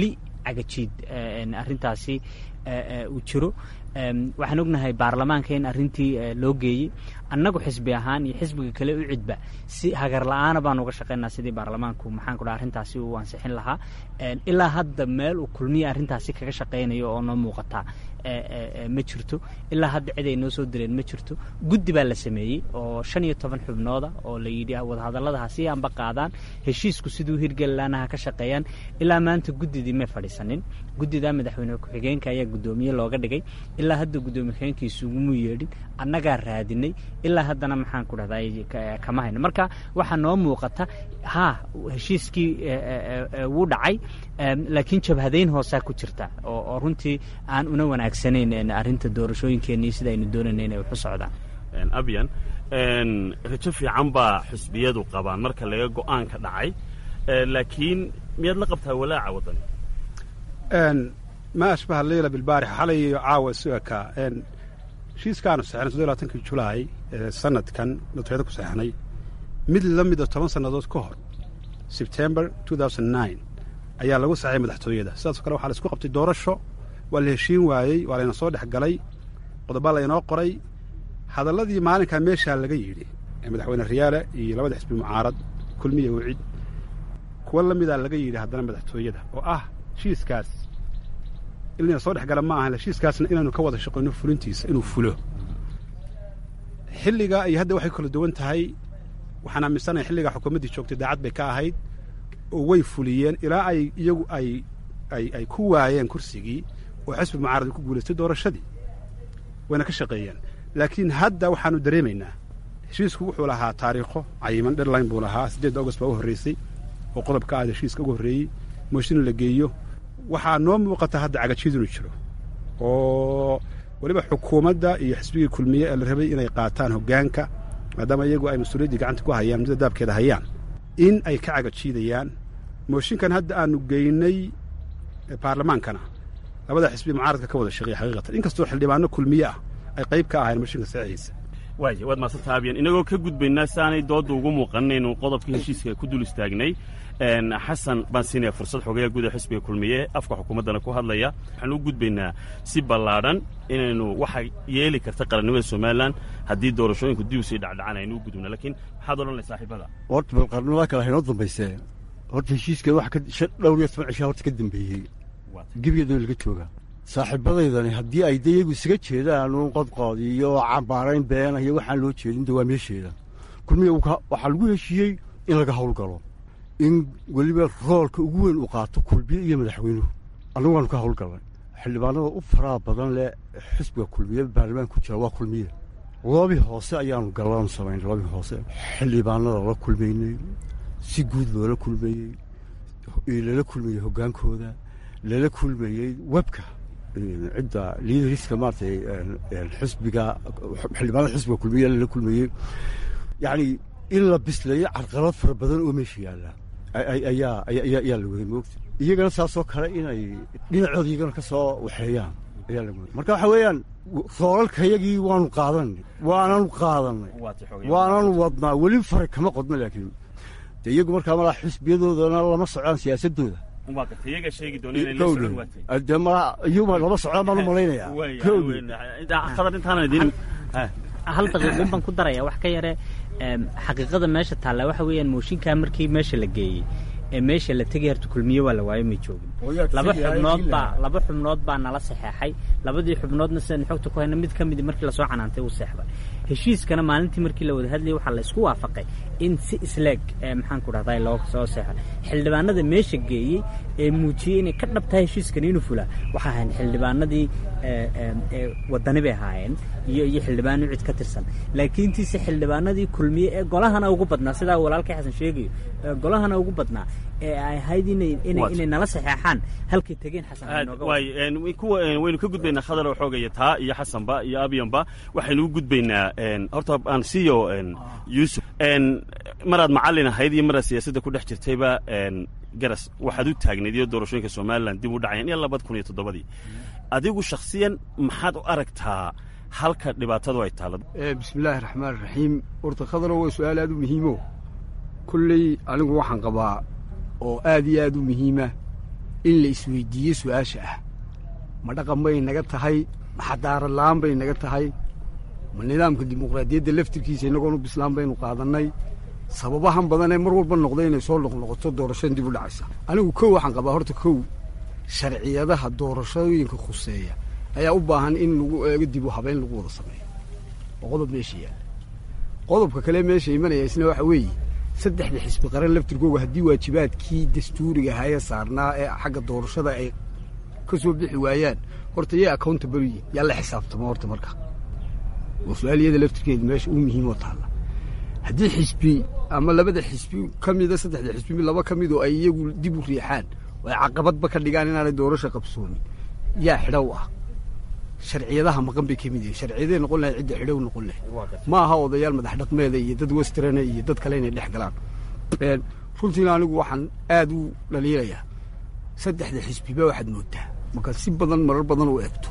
cagajiid arrintaasi uu jiro waxaan ognahay baarlamaanka in arrintii loo geeyey annagu xisbi ahaan iyo xisbiga kale u cidba si hagar la-aana baan uga shaqaynaa sidii baarlamaanku maxaan ku dhaha arrintaasi uu ansixin lahaa ilaa hadda meel uu kulmiya arrintaasi kaga shaqaynayo oo noo muuqataa ma jirto ilaa hadda cid ay noo soo direen ma jirto guddi baa la sameeyey oo shan iyo toban xubnooda oo la yidhi wadahadalladaha si aanba qaadaan heshiisku siduu hirgelilaana ha ka shaqeeyaan ilaa maanta guddidii may fadhiisanin guddidaa madaxweyne ku-xigeenka ayaa guddoomiye looga dhigay ilaa hadda guddoomiye ku-xigeenkiisu uguma yeedhin annagaa raadinay ilaa haddana maxaan ku dhahday kama hayno marka waxaa noo muuqata haa heshiiskii wuu dhacay laakiin jabhadayn hoosaa ku jirta oo runtii aan una wanaagsanayn arrinta doorashooyinkeenii sida aynu doonayna inay waxu socdaan abyan rajo fiican baa xisbiyadu qabaan marka laga go'aanka dhacay laakiin miyaad la qabtaa walaaca waddani ma ashbaha leyla bilbaarix xalay iyo caawa isu ekaa heshiiskaanu saxnay soddoy labaatankii julaay sanadkan madaxweyne ku saxnay mid la mida toban sannadood ka hor sebtember ayaa lagu saxay madaxtooyada sidaasoo kale waxaa la isku qabtay doorasho waa la heshiin waayey waa layna soo dhex galay qodoba laynoo qoray hadalladii maalinkaa meeshaa laga yidhi ee madaxweyne riyaale iyo labada xisbi mucaarad kulmiya wicid kuwa la midaa laga yidhi haddana madaxtooyada oo ah heshiiskaas in layna soo dhex gala ma ahan heshiiskaasna inaynu ka wada shaqayno fulintiisa inuu fulo xilligaa iyo hadda waxay kala duwan tahay waxaan aaminsanaya xilligaa xukuumaddii joogtay daacad bay ka ahayd oo way fuliyeen ilaa ay iyagu ay ay ay ku waayeen kursigii oo xisbi mucaarad ku guulaystay doorashadii wayna ka shaqeeyeen laakiin hadda waxaanu dareemaynaa heshiisku wuxuu lahaa taariikho cayiman dherline buu lahaa siddeedda august baa u horreysay oo qodobka aad heshiiska ugu horreeyey mooshin la geeyo waxaa noo muuqata hadda cagajiid inuu jiro oo weliba xukuumadda iyo xisbigii kulmiye ee la rabay inay qaataan hoggaanka maadaama iyagu ay mas-uuliyaddii gacanta ku hayaan mida daabkeeda hayaan in ay ka cagajiidayaan mooshinkan hadda aanu geynay baarlamaankana labada xisbi mucaaradka ka wada shaqeeya xaqiiqatan inkastoo xildhibaano kulmiye ah ay qayb ka ahayn mooshinka saxiixiisa waaya waad maadsantaa abyan inagoo ka gudbaynaa si aanay doodda ugu muuqanaynu qodobka heshiiska ku dul istaagnay xasan baan siinaya fursad xoogaya guud ee xisbiga kulmiye afka xukuumaddana ku hadlaya waxaanu u gudbaynaa si ballaadhan inaynu waxa yeeli karta qarannimada somalilan haddii doorashooyinku dib usii dhacdhacan aynu u gudubna laakiin maxaad odhanay saaxiibada horta bal qarnimada kale haynoo dambaysee horta heshiiska wax dhowr iyo toban cishaa horta ka dambeeyey gebyadoo laga jooga saaxiibadaydani haddii ay de iyagu isaga jeedaan uun qodqood iyo cambaarayn beena iyo waxaan loo jeedin de waa meesheeda kulmiya waxaa lagu heshiiyey in laga howlgalo in weliba roolka ugu weyn uu qaato kulmiye iyo madaxweynuhu annagu waanu ka howlgalnay xildhibaanada u faraha badan leh xisbiga kulmiye baarlamaanka ku jira waa kulmiye loobi hoose ayaanu gallaanu samaynay loobi hoose xildhibaanada la kulmaynay si guud loola kulmayey lala kulmayey hoggaankooda lala kulmayey webka cidda liidariska maaratay xisbiga xildhibaanada xisbiga kulmiye lala kulmayey yacni in la bisleeyo carqalad fara badan oo meesha yaalla ayaa ayaa la waday moogta iyagana saasoo kale inay dhinacooda iyagana ka soo waxeeyaan ayaa la waday marka waxa weeyaan roolalkayagii waanu qaadanay waananu qaadanay waananu wadnaa weli faray kama qodno laakiin de iyagu markaa malaa xisbiyadoodana lama socdaan siyaasadooda de ma iyuma lama socdaan baan u malaynayaa hal daqiiqun baan ku daraya wax ka yare xaqiiqada meesha taalla waxa weeyaan mooshinkaa markii meesha la geeyey ee meesha la tegay harta kulmiye waa la waayo may joogin laba xubnood baa laba xubnood baa nala saxeexay labadii xubnoodna sidaan xogta ku hayna mid ka midi markii lasoo canaantay uu seexday heshiiskana maalintii markii la wada hadlayay waxaa la isku waafaqay in si isleeg maxaan ku dhahday loo soo seexo xildhibaanada meesha geeyey ee muujiyey inay ka dhabtahay heshiiskani inuu fulaa waxaa ahayn xildhibaanadii wadani bay ahaayeen iyo iyo xildhibaano cid ka tirsan laakiintiise xildhibaanadii kulmiye ee golahana ugu badnaa sidaa walaalkay xasan sheegayo golahana ugu badnaa ee ay ahayd inay inay nala saxeexaan halkay tegeen xasan waynu ka gudbaynaa khadar oo xoogaya taa iyo xasanba iyo abyanba waxaynu u gudbaynaa horta aan siiyo yuusuf maraad macallin ahayd iyo maraad siyaasadda ku dhex jirtayba garas waxaad u taagnayd iyo doorashooyinka somalilan dib u dhacayan iyo labada kun iyo toddobadii adigu shakhsiyan maxaad u aragtaa halka dhibaatadu ay taalla bismillaahi raxmaan raxiim horta khadaro waa su-aal aad u muhiimo kolley anigu waxaan qabaa oo aad iyo aad u muhiima in la isweydiiyo su-aasha ah ma dhaqan bay naga tahay ma xadaarad la'aan bay naga tahay ma nidaamka dimuqraadiyadda laftirkiisa innagoonu bislaan baynu qaadannay sababahan badan ee mar walba noqda inay soo noqnoqoto doorashadan dib u dhacaysa anigu kow waxaan qabaa horta kow sharciyadaha doorashooyinka khuseeya ayaa u baahan in lagu eego dib u habeyn lagu wada sameeyo oo qodob meesha yaalla qodobka kale meesha imanaya isna waxa weeye saddexda xisbi qaran laftirkooga haddii waajibaadkii dastuuriga ahaayee saarnaa ee xagga doorashada ay ka soo bixi waayaan horta yay accountable yihin yaa la xisaabtamo horta marka waa su-aaliyada laftirkeeda meesha u muhiimoo taalla haddii xisbi ama labada xisbi ka mida saddexda xisbi laba ka midoo ay iyagu dib u riixaan oo ay caqabadba ka dhigaan inaanay doorasha qabsoomin yaa xidhow ah sharciyadaha maqan bay ka mid yihiin sharciyaday noqon lahay cidda xidhow noqon lahay ma aha odayaal madax dhaqmeeda iyo dad westrana iyo dad kale inay dhex galaan runtiina anigu waxaan aad u dhaliilayaa saddexda xisbiba waxaad moodaa marka si badan marar badan u eegto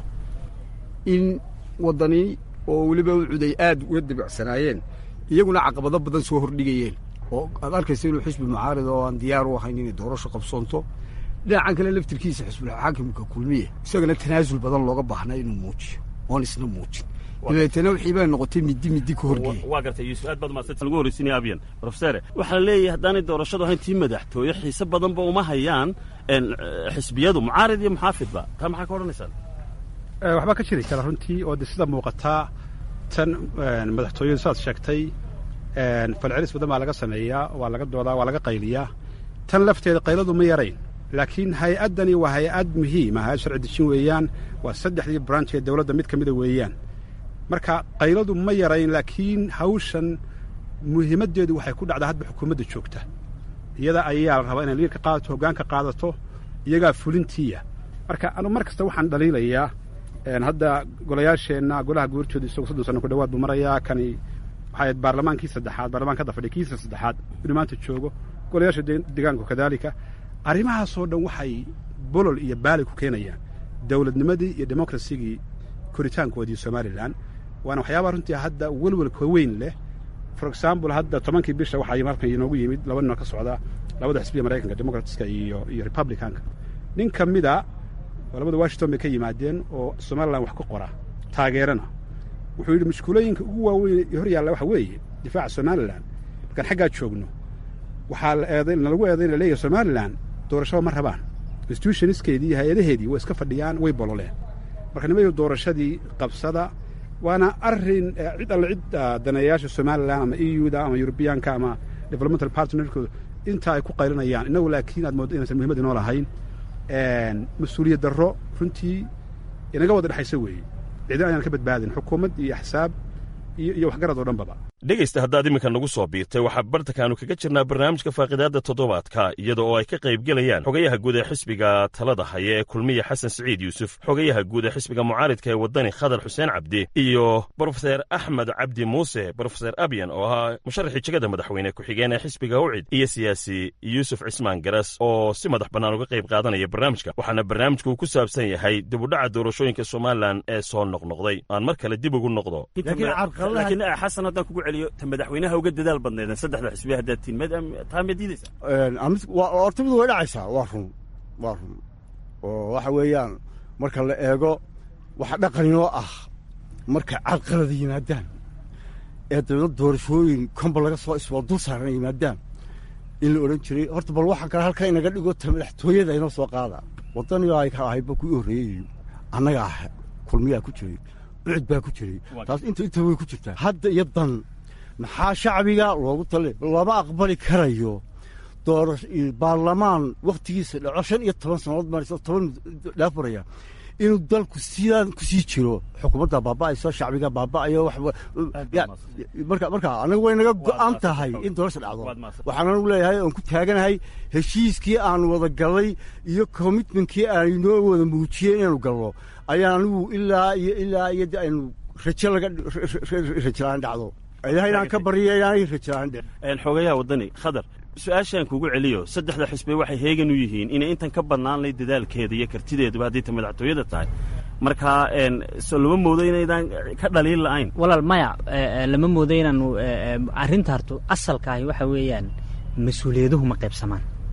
in waddani oo weliba u cuday aad uga dibacsanaayeen iyaguna caqabado badan soo hordhigayeen oo aad arkaysa inuu xisbi mucaarida oo aan diyaar u ahayn inay doorasho qabsoonto dhinacan kale laftirkiisa xisbulxaakimka kulmiye isagana tanaasul badan looga baahnaa inuu muujiyo oon isna muujin dabeetana wixii baa noqotay midi midi ka horgeeya waa gartay yuusuf aad baad mahadsan lagu horreysinaya abyan profesore waxaa la leeyahay haddaanay doorashadu ahayn tii madaxtooye xiise badanba uma hayaan xisbiyadu mucaarid iyo muxaafidba taa maxaa ka odhanaysaan waxbaa ka jiri kara runtii oo de sida muuqataa tan madaxtooyadu sidaad sheegtay falcelis badan baa laga sameeyaa waa laga doodaa waa laga qayliyaa tan lafteeda qayladu ma yarayn laakiin hay-addani waa hay-ad muhiima hay-ad sharci dejin weeyaan waa saddexdii branch ee dowladda mid ka mida weeyaan marka qayladu ma yarayn laakiin hawshan muhiimaddeedu waxay ku dhacdaa hadba xukuumadda joogta iyada ayaa la rabaa inay liirka qaadato hoggaanka qaadato iyagaa fulintiiya marka anu mar kasta waxaan dhaliilayaa hadda golayaasheenna golaha goortooda isagu soddon sano ku dhawaad buu marayaa kani waxay baarlamaankii saddexaad baarlamaanka hadda fadhiya kiisa saddexaad inuu maanta joogo golayaasha deegaanku kadaalika arrimahaasoo dhan waxay bolol iyo baali ku keenayaan dowladnimadii iyo demokrasigii koritaankoodii somalilan waana waxyaabaha runtii hadda welwelka weyn leh for example hadda tobankii bisha waxaa markan inoogu yimid laba ninoo ka socda labada xisbiya maraykanka democratska iyo iyo republicanka nin ka mida oo labada washington bay ka yimaadeen oo somalilan wax ka qora taageerana wuxuu yidhi mashkuulooyinka ugu waaweyn hor yaalla waxa weeye difaaca somalilan markaan xaggaa joogno waxaa nalagu eedayn laleeyahay somalilan doorashaba ma rabaan institutioniskeedii iyo hay-adaheedii way iska fadhiyaan way bololeen marka nimayo doorashadii qabsada waana arrin cid alle cid daneeyayaasha somalilan ama e u da ama yurubiyaanka ama developmental partnerkooda inta ay ku qaylinayaan innagu laakiin aad mooddo inaysan muhiimad inoo lahayn mas-uuliyad darro runtii inaga wada dhexaysa weeye cidin ayaan ka badbaadin xukuumad iyo axsaab iyo waxgarad oo dhanbaba dhegaysta haddaad iminka nagu soo biirtay waxaa bartankaannu kaga jirnaa barnaamijka faaqidaadda toddobaadka iyada oo ay ka qaybgelayaan xogayaha guud ee xisbiga talada haya ee kulmiya xasan siciid yuusuf xogayaha guud ee xisbiga mucaaridka ee waddani khadar xuseen cabdi iyo brofeser axmed cabdi muuse brofeser abyan oo ahaa musharaxii jegada madaxweyne ku-xigeen ee xisbiga ucid iyo siyaasi yuusuf cismaan garas oo si madax bannaan uga qayb qaadanaya barnaamijka waxaana barnaamijku uu ku saabsan yahay dibudhaca doorashooyinka somalilan ee soo noqnoqday aan mar kale dib ugu noqdo laakiin xasan haddaan kugu celiyo ta madaxweynaha uga dadaal badneeden saddexda xisbiya haddaad tihin taa ma diidaysaa horta mid way dhacaysaa waa run waa run oo waxa weeyaan marka la eego waxa dhaqaninoo ah markay carqalada yimaadaan ee dawlad doorashooyin konba laga soo isboo dul saaran yimaadaan in la odhan jiray horta bal waxaa kale halka inaga dhigo ta madaxtooyada inoo soo qaada waddaniga ay ka ahayba kuii horreeyey annaga ah kulmiyaa ku jiray ucud baa ku jiray taas inta inta way ku jirtaa hadda iyo dan maxaa shacbiga loogu tali lama aqbali karayo doora baarlamaan wakhtigiisa dhaco shan iyo toban sannadood maraysa toban dhaafaraya inuu dalku sidaan ku sii jiro xukuumadda baaba'ayso shacbiga baaba'ayo marka marka anagu way naga go'an tahay in doorasha dhacdo waxaan anagu leeyahay oon ku taaganahay heshiiskii aan wada galay iyo commitmentkii aaninoo wada muujiyey inaanu galno ayaan anigu ilaa iyo ilaa iyo de aynu rajo laga rajalaan dhacdo ilaha inaan ka baryo inaanay rajalaan dhicin xoogayaha waddani khadar su-aashaan kugu celiyo saddexda xisbe waxay heegan u yihiin inay intan ka bannaan lay dadaalkeeda iyo kartideeduba haddii ta madaxtooyada tahay marka so lama moodo inaydaan ka dhaliil la'ayn walaal maya lama moodo inaanu arrinta harto asalkaahi waxa weeyaan mas-uuliyaduhu ma qaybsamaan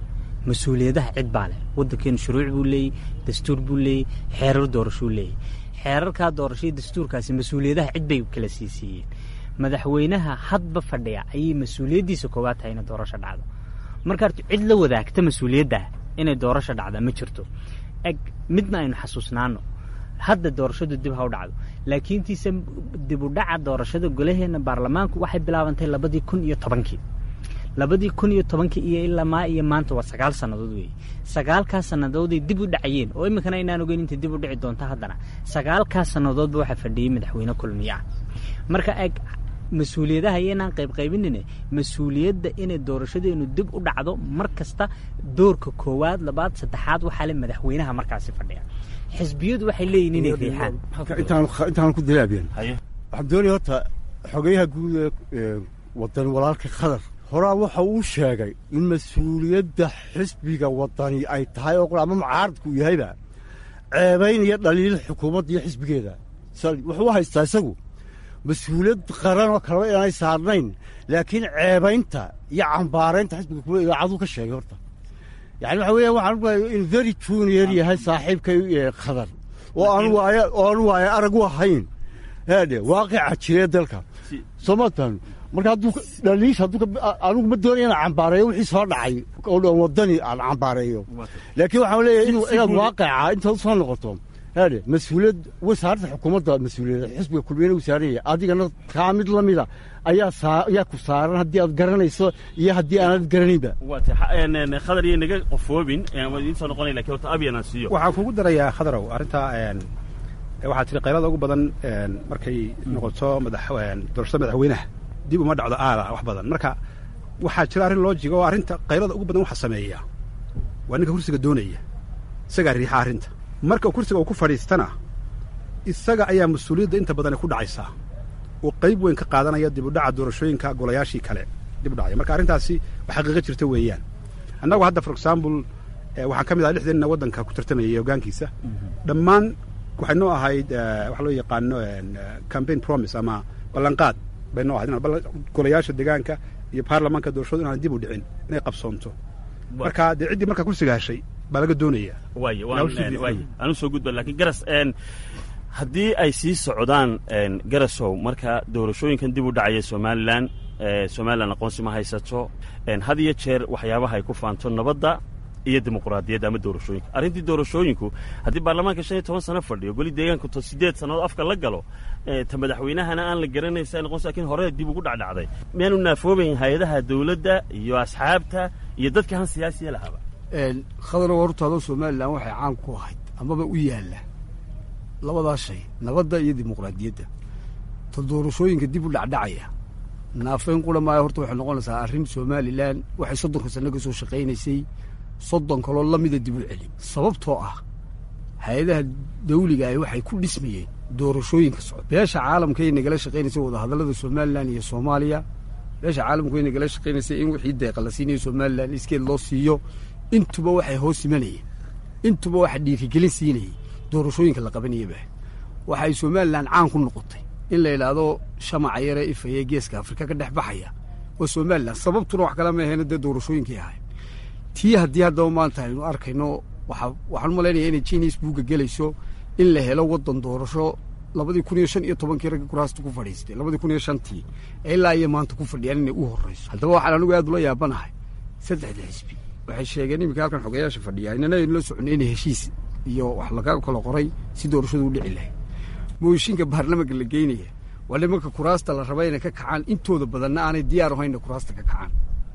mas-uuliyadaha cid baa leh waddankeenu shuruuc buu leeyey dastuur buu leeyey xeerar doorashuu leeyey xeerarkaa doorashaiyo dastuurkaasi mas-uuliyadaha cid bay kala siisiiyeen madaxweynaha hadba fadhiya ayay mas-uuliyaddiisa koowaad tahay inay doorasho dhacdo marka horta cid la wadaagta mas-uuliyadda inay doorasho dhacda ma jirto eg midna aynu xasuusnaano hadda doorashadu dib ha u dhacdo laakiintiise dib u dhaca doorashada golaheenna baarlamaanku waxay bilaabantay labadii kun iyo tobankii labadii kun iyo tobankii iyo ilaa maa iyo maanta waa sagaal sannadood weeye sagaalkaas sannadooday dib u dhacayeen oo iminkana aynaan ogeyn intay dib u dhici doonto haddana sagaalkaas sannadoodba waxaa fadhiyey madaxweyne kulmiye ah marka eg mas-uuliyadaha iyoinaan qaybqaybinine mas-uuliyadda inay doorashadeenu dib u dhacdo mar kasta doorka koowaad labaad saddexaad waxaa le madaxweynaha markaasi fadhiya xisbiyadu waxay leeyihin inay riixaan intaan ku dilaabiyan waxaan doonaya horta xogeyaha guud ee wadan walaalka khadar horaa waxa uu sheegay in mas-uuliyadda xisbiga wadani ay tahay oo ama mucaaradku yahayba ceebayn iyo dhaliil xukuumadda iyo xisbigeeda wuxuu haystaa isagu mas-uuliyad qaran oo kaleba inaanay saarnayn laakiin ceebaynta iyo cambaaraynta xisbiga kuwa idaacaduu ka sheegay horta yani waxa weeya waxaan ugahay in very junior yahay saaxiibkay khadar oo aan waaya oo aan waaya arag u ahayn haadhe waaqica jiree dalka soo ma tahan marka hadduu dhaliish hadduu anigu ma doonaya inaan cambaareeyo wixii soo dhacay oo dhan waddani aan cambaareeyo laakiin waxaan leeyahay inaad waaqica intaad soo noqoto haadhe mas-uuliyad wasaaradda xukuumadda mas-uuliyadda xisbiga kulmiyana uu saaran yahay adigana kaa mid la mida ayaa saa ayaa ku saaran haddii aad garanayso iyo haddii aanad garanaynba khadar iyo naga qofoobin waan idiin soo noqonaya lakin horta abyan aan siiyo waxaan kugu darayaa khadarow arrintaa waxaa tiri qaylada ugu badan markay noqoto madax doorashada madaxweynaha dib uma dhacdo aala wax badan marka waxaa jira arrin loojiga oo arrinta qaylada ugu badan waxa sameeya waa ninka kursiga doonaya isagaa riixa arrinta marka kursiga uu ku fadhiistana isaga ayaa mas-uuliyadda inta badan ay ku dhacaysaa oo qayb weyn ka qaadanaya dib u dhaca doorashooyinka golayaashii kale dib u dhacaya marka arrintaasi wax xaqiiqo jirta weeyaan annagu hadda for example waxaan ka mid ahay lixdanina waddanka ku tartamayay hoggaankiisa dhammaan waxay noo ahayd waxa loo yaqaano campaign promise ama ballanqaad bay noo ahayd golayaasha deegaanka iyo baarlamaanka doorashadu inaan dib u dhicin inay qabsoonto marka dee ciddii markaa kursiga heshay baa laga doonaya waay aan usoo gudba lakiin garas haddii ay sii socdaan garasow marka doorashooyinkan dib u dhacaya somalilan somalilan aqoonsi ma haysato had iyo jeer waxyaabaha ay ku faanto nabadda iyo dimuquraadiyadda ama doorashooyinka arrintii doorashooyinku haddii baarlamaanka shan iyo toban sano fadhiyo goli deegaanka to siddeed sannadood afka la galo ta madaxweynahana aan la garanaysa noqonsa lakin hore dib ugu dhacdhacday miyaanu naafoobayn hay-adaha dawladda iyo asxaabta iyo dadka han siyaasiya lahaba khadaro hortaado somalilan waxay caan ku ahayd amaba u yaalla labadaas shay nabadda iyo dimuqraadiyadda ta doorashooyinka dib u dhacdhacaya naafayn qura maayo horta waxay noqonaysaa arrin somalilan waxay soddonka sanno ka soo shaqaynaysay soddon kaloo la mida dib u celin sababtoo ah hay-adaha dawliga ah waxay ku dhismayeen doorashooyinka socda beesha caalamka ay nagala shaqaynaysay wadahadallada somalilan iyo soomaaliya beesha caalamku ay nagala shaqaynaysay in wixii deeqa la siinayo somalilan iskeed loo siiyo intuba waxay hoos imanayeen intuba waxa dhiirigelin siinayay doorashooyinka la qabanayaba waxay somalilan caan ku noqotay in la yidhaahdo shamaca yare ifaya geeska afrika ka dhex baxaya waa somalilan sababtuna wax kala maaheen dee doorashooyinkay ahayd tii haddii haddaba maanta aynu arkayno waxaan u malaynaya inay jinis buugga gelayso in la helo waddan doorasho labadii kun iyo shan iyo tobankii ragga kuraasta ku fadhiistay labadii kun iyo shantii ilaa iyo maanta ku fadhiyaan inay u horrayso haddaba waxaan anigu aad ula yaabanahay saddexda xisbi waxay sheegeen iminka halkan xogayaasha fadhiya inana aynu la soconay inay heshiis iyo wax laga kala qoray si doorashadu u dhici lahayd mooshinka baarlamanka la geynaya waa nimanka kuraasta la raba inay ka kacaan intooda badanna aanay diyaar ahaynna kuraasta ka kacaan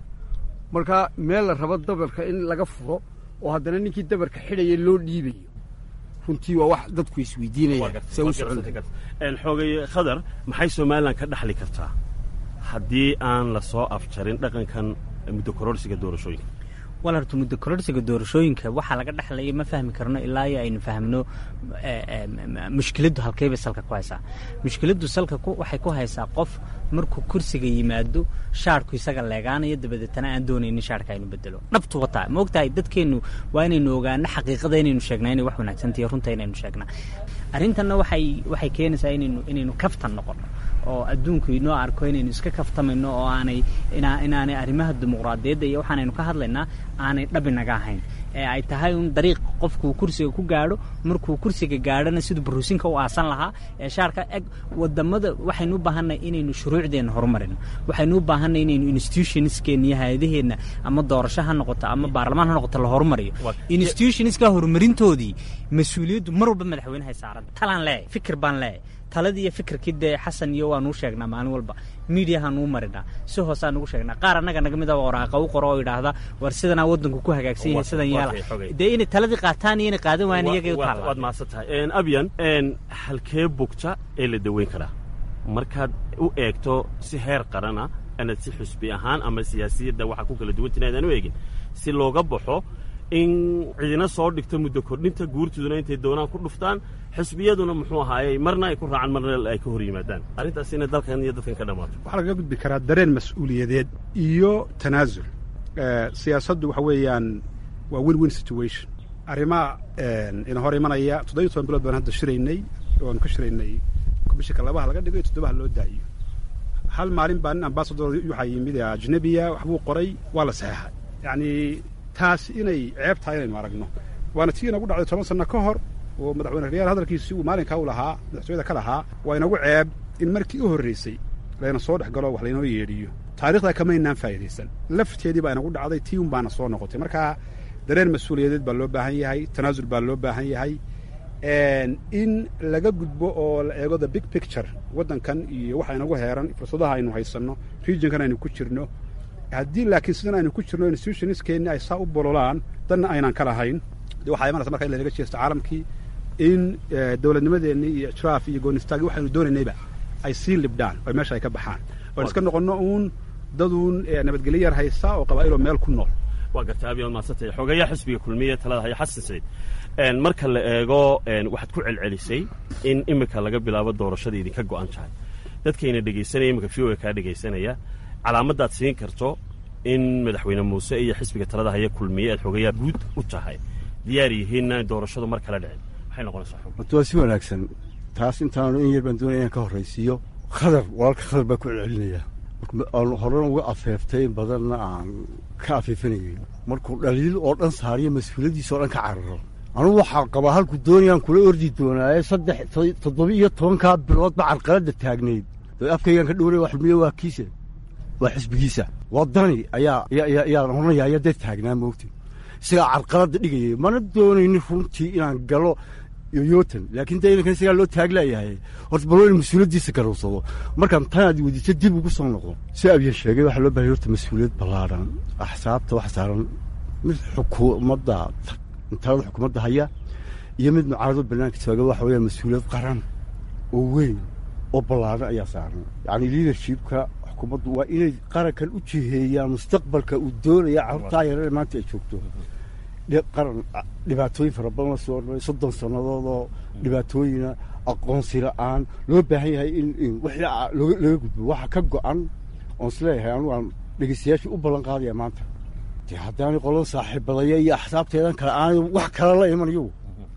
marka meel la rabo dabarka in laga furo oo haddana ninkii dabarka xidhaya loo dhiibayo runtii waa wax dadku isweydiinayaan se u xoogay khadar maxay somalilan ka dhaxli kartaa haddii aan la soo afjarin dhaqankan muddo kororsiga doorashooyinka wal horta muddo kororsiga doorashooyinka waxaa laga dhexlaya ma fahmi karno ilaa iyo aynu fahmno mushkiladdu halkeybay salka ku haysaa mushkiladdu salka waxay ku haysaa qof markuu kursiga yimaado shaarku isaga leegaanayo dabadeetana aan doonaynin shaarka aynu bedelo dhabtu wataa ma ogtahay dadkeennu waa inaynu ogaano xaqiiqada inaynu sheegnaa inay wax wanaagsantahiyo runta inaynu sheegnaa arrintanna waxay waxay keenaysaa inaynu inaynu kaftan noqono oo adduunku inoo arko inaynu iska kaftamayno oo aanay inaanay arrimaha dimuqraadiyadda iyo waxaanaynu ka hadlaynaa aanay dhabinaga ahayn ee ay tahay un dariiq qofkuu kursiga ku gaadho markuu kursiga gaadhona siduu baruusinka u aasan lahaa ee shaarka eg wadamada waxaynu u baahanay inaynu shuruucdeenna horumarino waxaynu u baahanay inaynu institutionskeenna iyo hay-adaheenna ama doorasho ha noqoto ama baarlamaan ha noqoto la horumariyo institutionska horumarintoodii mas-uuliyaddu mar walba madaxweynahay saaran talaan leeyahay fikir baan leeyahay taladii iyo fikirkii dee xasan iyo waanuu sheegnaa maalin walba miidiyahaan uu marinaa si hoosaan ugu sheegnaa qaar annaga naga mid a waraaqa u qoro oo idhaahda war sidanaa waddanku ku hagaagsan yahay sidan yeela dee inay taladii qaataan iyo inay qaadan waayaan iyagay u taalla waad mahadsan tahay abyan halkee bugta ee la daweyn karaa markaad u eegto si heer qarana anaad si xusbi ahaan ama siyaasiyadda waxaa ku kala duwantina aadaan u eegin si looga baxo in cidina soo dhigto muddo kordhinta guurtiduna intay doonaan ku dhuftaan xisbiyaduna muxuu ahaayey marna ay ku raacaan marna ay ka hor yimaadaan arrintaas inay dalkan iyo dadkan ka dhammaato waxaa lagaga gudbi karaa dareen mas-uuliyadeed iyo tanaasul siyaasaddu waxa weeyaan waa win win situation arrimaha ina hor imanaya toddobiyo toban bilood baan hadda shiraynay oanu ka shiraynay bishika labaha laga dhigo iyo toddobaha loo daayo hal maalin baa nin ambasador waxaa yimid ajnabiya waxbuu qoray waa la saxeexay yacni taas inay ceeb tahay inaynu aragno waana tii inagu dhacday toban sanno ka hor oo madaxweyne rayaal hadalkiisi uu maalinkaa u lahaa madaxtooyada ka lahaa waa inagu ceeb in markii u horraysay layna soo dhex galo wax laynoo yeedhiyo taarikhdaa kamaynaan faa'idaysan lafteedii baa inagu dhacday tii un baana soo noqotay marka dareen mas-uuliyadeed baa loo baahan yahay tanaasul baa loo baahan yahay in laga gudbo oo la eego the big picture waddankan iyo waxa inagu heeran fursadaha aynu haysanno regionkan aynu ku jirno haddii laakiin sidan aynu ku jirno institutionskeenni ay saa u bololaan danna aynaan ka lahayn de waxaa imanaysa marka in lanaga jeesto caalamkii in dowladnimadeenni iyo ijraaf iyo goonistaagi waxaynu doonaynayba ay sii libdhaan oo meesha ay ka baxaan oan iska noqonno uun daduun nabadgelyo yar haysa oo qabaa'iloo meel ku nool waa garta abiy waad mahadsantay xogayaa xisbiga kulmiye talada haya xasan saciid marka la eego waxaad ku celcelisay in imika laga bilaabo doorashada idinka go'an tahay dadkayna dhegaysanaya imika v o kaa dhegaysanaya calaamaddaad siin karto in madaxweyne muuse iyo xisbiga talada haya kulmiye aad xogayaa guud u tahay diyaar yihiinna in doorashadu mar kala dhicin maxay noqonaysaa horta waa si wanaagsan taas intaanu in yar baan doonaya inaan ka horraysiiyo khadar walaalka khadar baa ku celcelinaya aan horena uga afeeftay in badanna aan ka afeefanayay markuu dhaliil oo dhan saariyo mas-uuliyaddiisa oo dhan ka cararo anugu waxaa qabaa halku doonayaan kula ordi doonaaye saddex toddoba iyo tobankaa biloodba carqaladda taagnayd dee afkaygaan ka dhowray xulmiye waa kiise waa xisbigiisa waddani ayaa ayaan oranaya ayaa dee taagnaa moogtay isagaa carqaladda dhigayay mana doonaynin runtii inaan galo yoyotan laakiin dee inankan isagaa loo taaglayahay horta bal in mas-uuliyaddiisa garowsado markaan tanaad wediso dib ugu soo noqdo si abyan sheegay waxaa loo bahaya horta mas-uuliyad ballaadhan axsaabta wax saaran mid xukuumadda talada xukuumadda haya iyo mid mucaarado banaanka taaga waxa weeyaa mas-uuliyad qaran oo weyn oo ballaadhan ayaa saaran yacni liadershipka xukuumaddu waa inay qarankan u jiheeyaan mustaqbalka uu doonaya carruurtaa yarare maanta ay joogto qaran dhibaatooyin fara badan la soo ornay soddon sannadood oo dhibaatooyina aqoonsi la'aan loo baahan yahay in wixii laga gudbo waxa ka go'an oon isleeyahay anugu aan dhegeystayaashii u ballan qaadaya maanta dee haddaanay qolada saaxiibadaya iyo axsaabteedan kale aanay wax kale la iman iyagu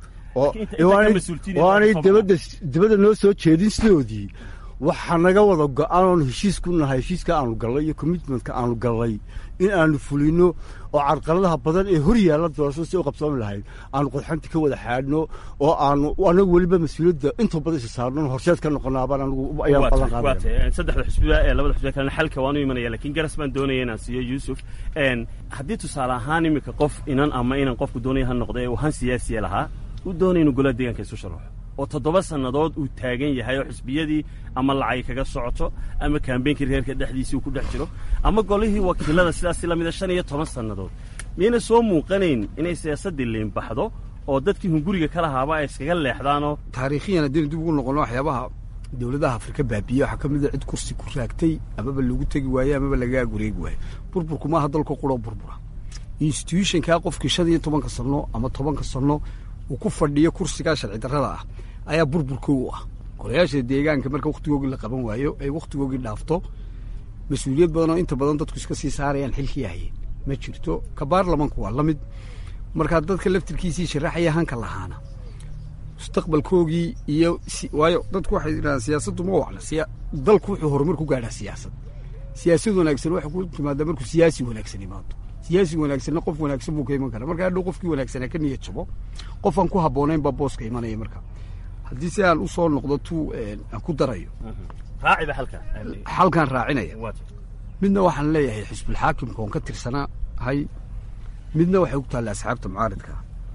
oo aanay dabadda dabadda noo soo jeedin sidoodii waxaa naga wada go'an oonu heshiis ku nahay heshiiska aanu gallay iyo commitmentka aanu gallay in aanu fulino oo carqaladaha badan ee hor yaalla doorashada si u qabsoomi lahayd aanu qodxanta ka wada xaadhno oo aanu anagu weliba mas-uuliyadda inta badan isa saarno horseed ka noqonaabaan anigu ayaan ballan qaadaya saddexda xisbiba ee labada xisbiya kalena xalka waanu imanaya lakiin garas baan doonaya inaan siiyo yuusuf haddii tusaale ahaan iminka qof inan ama inan qofku doonaya ha noqda ee uu han siyaasiya lahaa uu doonaya inuu golaha deegaanka isu sharaxo oo toddoba sannadood uu taagan yahay oo xisbiyadii ama lacay kaga socoto ama kaambeynkii reerka dhexdiisii uu ku dhex jiro ama golihii wakiilada sidaasi lamida shan iyo toban sannadood miyayna soo muuqanayn inay siyaasaddii liinbaxdo oo dadkii hunguriga ka lahaaba ay iskaga leexdaanoo taariikhiyan haddaynu dib ugu noqono waxyaabaha dowladaha afrika baabiye waxaa ka mid a cid kursi ku raagtay amaba lagu tegi waaye amaba lagaa gureegi waayo burburku maaha dalka quroo burbura institutionkaa qofkii shan iyo tobanka sanno ama tobanka sanno uu ku fadhiyo kursigaa sharci darrada ah ayaa burburka u ah golayaasha deegaanka marka wakhtigoogii la qaban waayo ay wakhtigoogii dhaafto mas-uuliyad badan oo inta badan dadku iska sii saarayaan xilkii hayeen ma jirto ka baarlamanku waa la mid markaa dadka laftirkiisii sharaxaya hanka lahaana mustaqbalkoogii iyo waayo dadku waxay yidhahdaan siyaasaddu ma wacna dalku wuxuu horumar ku gaadhaa siyaasad siyaasad wanaagsan waxay ku timaadaa markuu siyaasi wanaagsan imaado siyaasi wanaagsanna qof wanaagsan buu ka iman karaa marka hadhow qofkii wanaagsanaa ka niyad jabo qof aan ku habboonayn baa booska imanaya marka haddii si aan u soo noqdo tu aan ku darayo raaciba halka xalkaan raacinaya midna waxaan leeyahay xisbulxaakimka oon ka tirsanahay midna waxay ku taalla asxaabta mucaaridka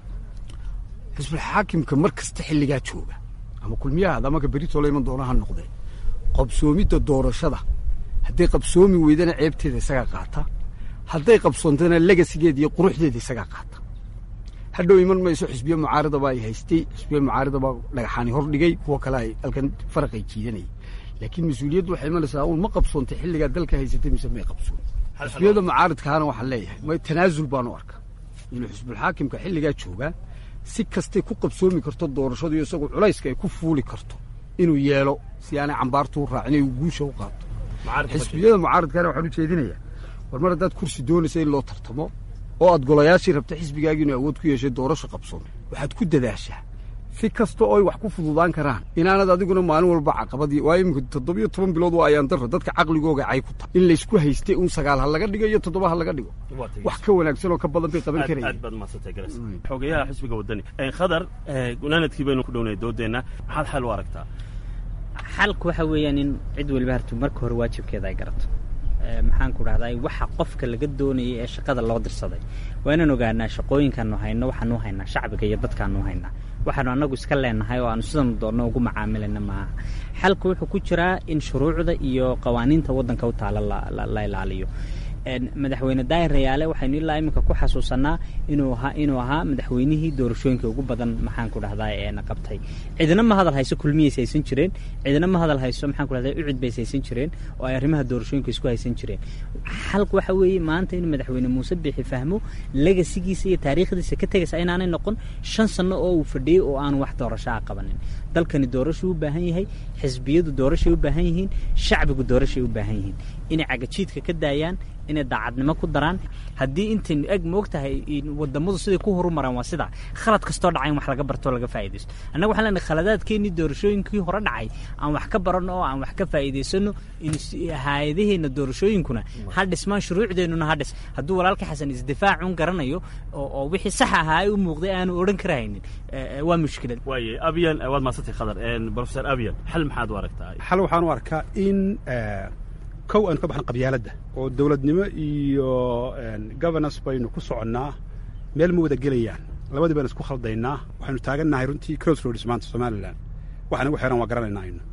xisbulxaakimka mar kasta xilligaa jooga ama kulmiyahaada amaka beritoola iman doona ha noqdee qabsoomidda doorashada hadday qabsoomi weydana ceebteeda isagaa qaata hadday qabsoontana legasigeeda iyo quruxdeeda isagaa qaata hadhow iman mayso xisbiye mucaaridaba ay haystay xisbiye mucaaridaba dhagaxaani hor dhigay kuwa kale ay halkan faraqay jiidanayay laakiin mas-uuliyaddu waxay imanaysaa uun ma qabsoontay xilligaa dalka haysatay mise may qabsoon xisbiyada mucaaridkaana waxaan leeyahay may tanaasul baan u arka inuu xisbulxaakimka xilligaa joogaa si kastay ku qabsoomi karto doorashadu iyo isagu culayska ay ku fuuli karto inuu yeelo si aanay cambaartu u raacin ay guusha u qaato xisbiyada mucaaridkaana waxaan u jeedinayaa war mar haddaad kursi doonaysa in loo tartamo oo aad golayaashii rabta xisbigaagii inuu awood ku yeeshay doorasho qabsoon waxaad ku dadaashaa si kasta oo ay wax ku fududaan karaan inaanad adiguna maalin walba caqabadii waa iminka toddobiyo toban bilood waa ayaan darro dadka caqligooga cay ku tahay in laysku haystay un sagaal ha laga dhigo iyo toddoba ha laga dhigo wax ka wanaagsan oo ka badan bay qaban karayeen aad baad mahadsantay garas xogayaha xisbiga waddani khadar gunaanadkii baynu ku dhownay doodeenna maxaad xal u aragtaa xalku waxa weeyaan in cid waliba hartu marka hore waajibkeeda ay garato maxaan ku dhahdaa waxa qofka laga doonayay ee shaqada loo dirsaday waa inaan ogaanaa shaqooyinkaanu hayno waxaanu haynaa shacbiga iyo dadkaanu haynaa waxaanu annagu iska leenahay oo aanu sidanu doonno ugu macaamilayna maaha xalku wuxuu ku jiraa in shuruucda iyo qawaaniinta waddanka u taala la ilaaliyo madaxweyne daahir rayaale waxaynu ilaa iminka ku xasuusanaa inuu ahaa inuu ahaa madaxweynihii doorashooyinka ugu badan maxaan ku dhahdaa eena qabtay cidina ma hadal hayso kulmiyays haysan jireen cidina ma hadal hayso maxaan ku dhahdaa ucid bays haysan jireen oo ay arrimaha doorashooyinka isku haysan jireen xalku waxa weeye maanta inuu madaxweyne muuse bixi fahmo legasigiisa iyo taariikhdiisa ka tegaysa inaanay noqon shan sanno oo uu fadhiyey oo aanu wax doorasho a qabanin dalkani doorashuu u baahan yahay xisbiyadu doorashay u baahan yihiin shacbigu doorashay u baahan yihiin inay cagajiidka ka daayaan inay daacadnimo ku daraan haddii intaynu eg moogtahay wadamadu siday ku horumaraan waa sidaa khalad kastoo dhacay in wax laga barto laga faa'iidaysto annaga waxaan leenahay khaladaadkeennii doorashooyinkii hore dhacay aan wax ka baranno oo aan wax ka faa'iidaysano hay-adaheenna doorashooyinkuna ha dhismaan shuruucdeennuna ha dhis hadduu walaalka xasan isdifaacun garanayo oo wixii sax ahaa ay u muuqday aanu odhan karahaynin waa mushkilad waaye abyan waad maasantay khadar professor abyan xal maxaad u aragtaa xal waxaan u arkaa in kow aynu ka baxno qabyaaladda oo dowladnimo iyo governance baynu ku soconnaa meel ma wada gelayaan labadii baynu isku khaldaynaa waxaynu taagannahay runtii cross roads maanta somalilan waxaan ugu xeran waa garanayna aynu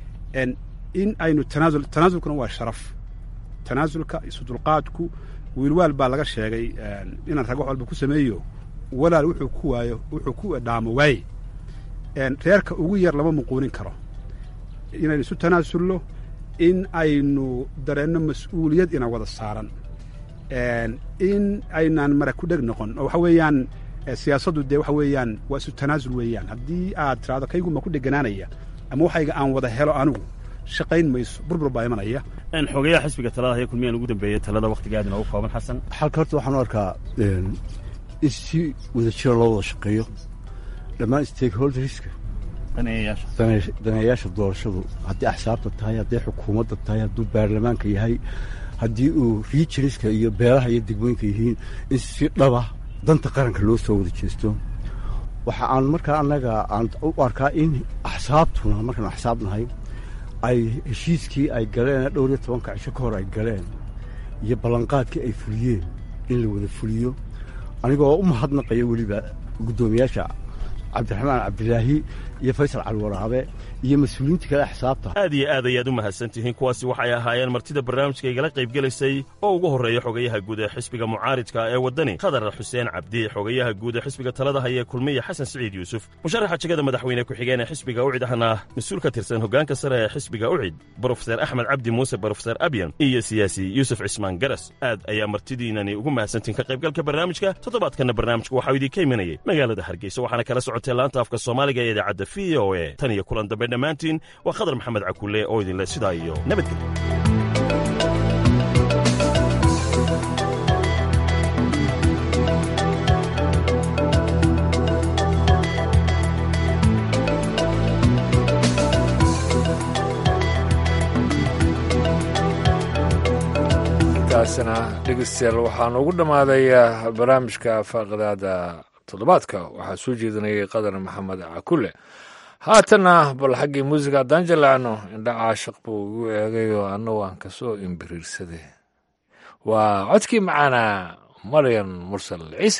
in aynu tanaasul tanaasulkuna waa sharaf tanaasulka isu dulqaadku wiilwaal baa laga sheegay inaan rag wax walba ku sameeyo walaal wuxuu ku waayo wuxuu ku dhaamo waaye reerka ugu yar lama muquunin karo inaynu isu tanaasulno in aynu dareenno mas-uuliyad ina wada saaran in aynaan mara ku dheg noqon oo waxa weeyaan siyaasaddu dee waxa weeyaan waa isu tanaasul weeyaan haddii aad tiraahdo kayguma ku dheganaanaya ama waxayga aan wada helo anigu shaqayn mayso burbur baa imanaya xogayaha xisbiga talada haya kulmiyaan ugu dambeeyey talada wakhtiga aad inoogu kooban xasan xalka horta waxaan u arkaa in si wada jira loo wada shaqeeyo dhammaan stakeholderska daneeyaasha doorashadu haddii axsaabta tahay hadday xukuumadda tahay hadduu baarlamaanka yahay haddii uu riijiriska iyo beelaha iyo degmooyinka yihiin in si dhaba danta qaranka loo soo wada jeesto waxa aan markaa annaga aan u arkaa in axsaabtuna markaan axsaab nahay ay heshiiskii ay galeen dhowr iyo tobanka cisho ka hor ay galeen iyo ballanqaadkii ay fuliyeen in la wada fuliyo anigoo u mahadnaqaya weliba guddoomiyaasha cabdiraxmaan cabdilaahi iyo faysal calwaraabe iyo mas-uuliyiinta kale axsaabta aad iyo aad ayaad u mahadsan tihiin kuwaasi waxay ahaayeen martida barnaamijka igala qaybgelaysay oo ugu horreeya xogayaha guud ee xisbiga mucaaridka ee waddani khadar xuseen cabdi xogayaha guud ee xisbiga talada haya kulmiya xasan siciid yuusuf musharaxa jegada madaxweyne ku-xigeen ee xisbiga ucid ahna mas-uul ka tirsan hoggaanka sare ee xisbiga ucid brofeser axmed cabdi muuse brofeser abyan iyo siyaasi yuusuf cismaan garas aad ayaa martidiinani ugu mahadsantihin ka qaybgalka barnaamijka toddobaadkanna barnaamijka waxaa idinka imanayay magaalada hargeysa waxaana kala socod socotee laanta afka soomaaliga ee idaacadda v o e tan iyo kulan dambe dhammaantiin waa khadar maxamed cakulle oo idinle sidaa iyo nabadgelyo kaasina dhegeystayaal waxaan ugu dhammaaday barnaamijka faaqidaada toddobaadka waxaa soo jeedinayay qadar maxamed cakulle haatanna bal xaggii muusiga haddaan jalaacno indha caashaq buu igu eegayoo anna waan kasoo imbiriirsaday waa codkii macaana maryan mursal ciise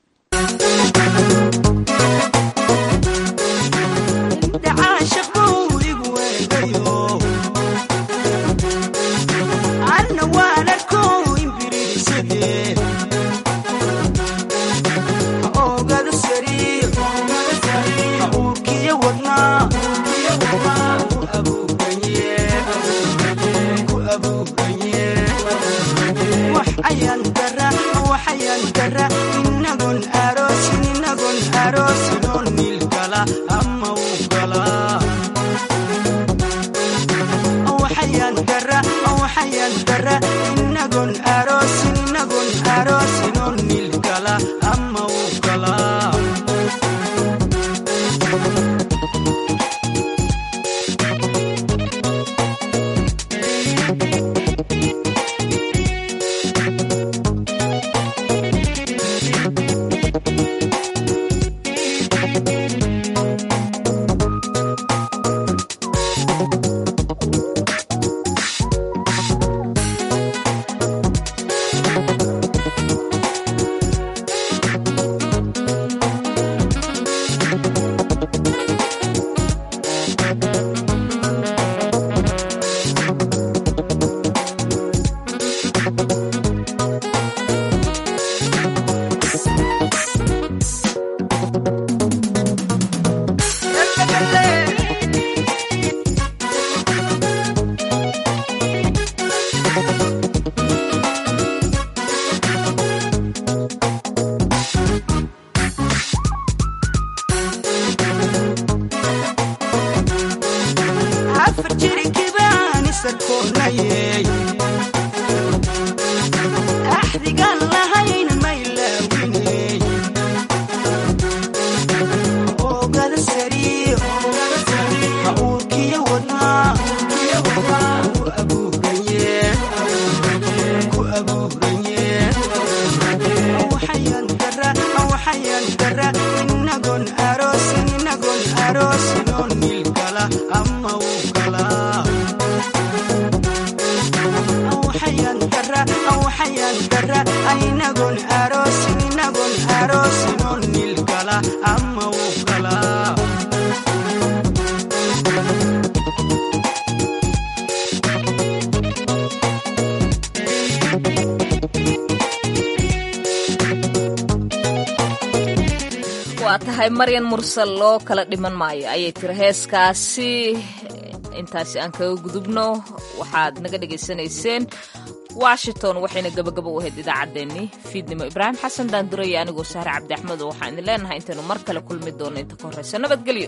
waa tahay maryan mursal loo kala dhiman maayo ayay tiri heeskaasi intaasi aan kaga gudubno waxaad naga dhegaysanayseen washington waxayna gabagaba u ahayd idaacaddeenii fiidnimo ibraahim xasan daanduraya anigoo sahre cabdi axmed oo waxaan idin leenahay intaynu mar kale kulmi doono inta ka horreysa nabadgelyo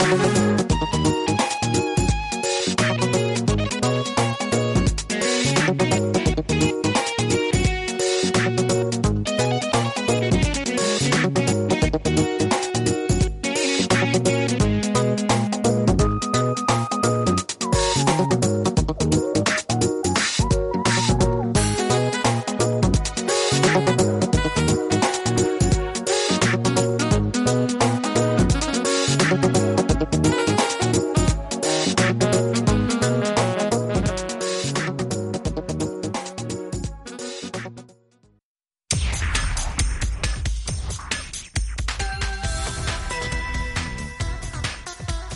ah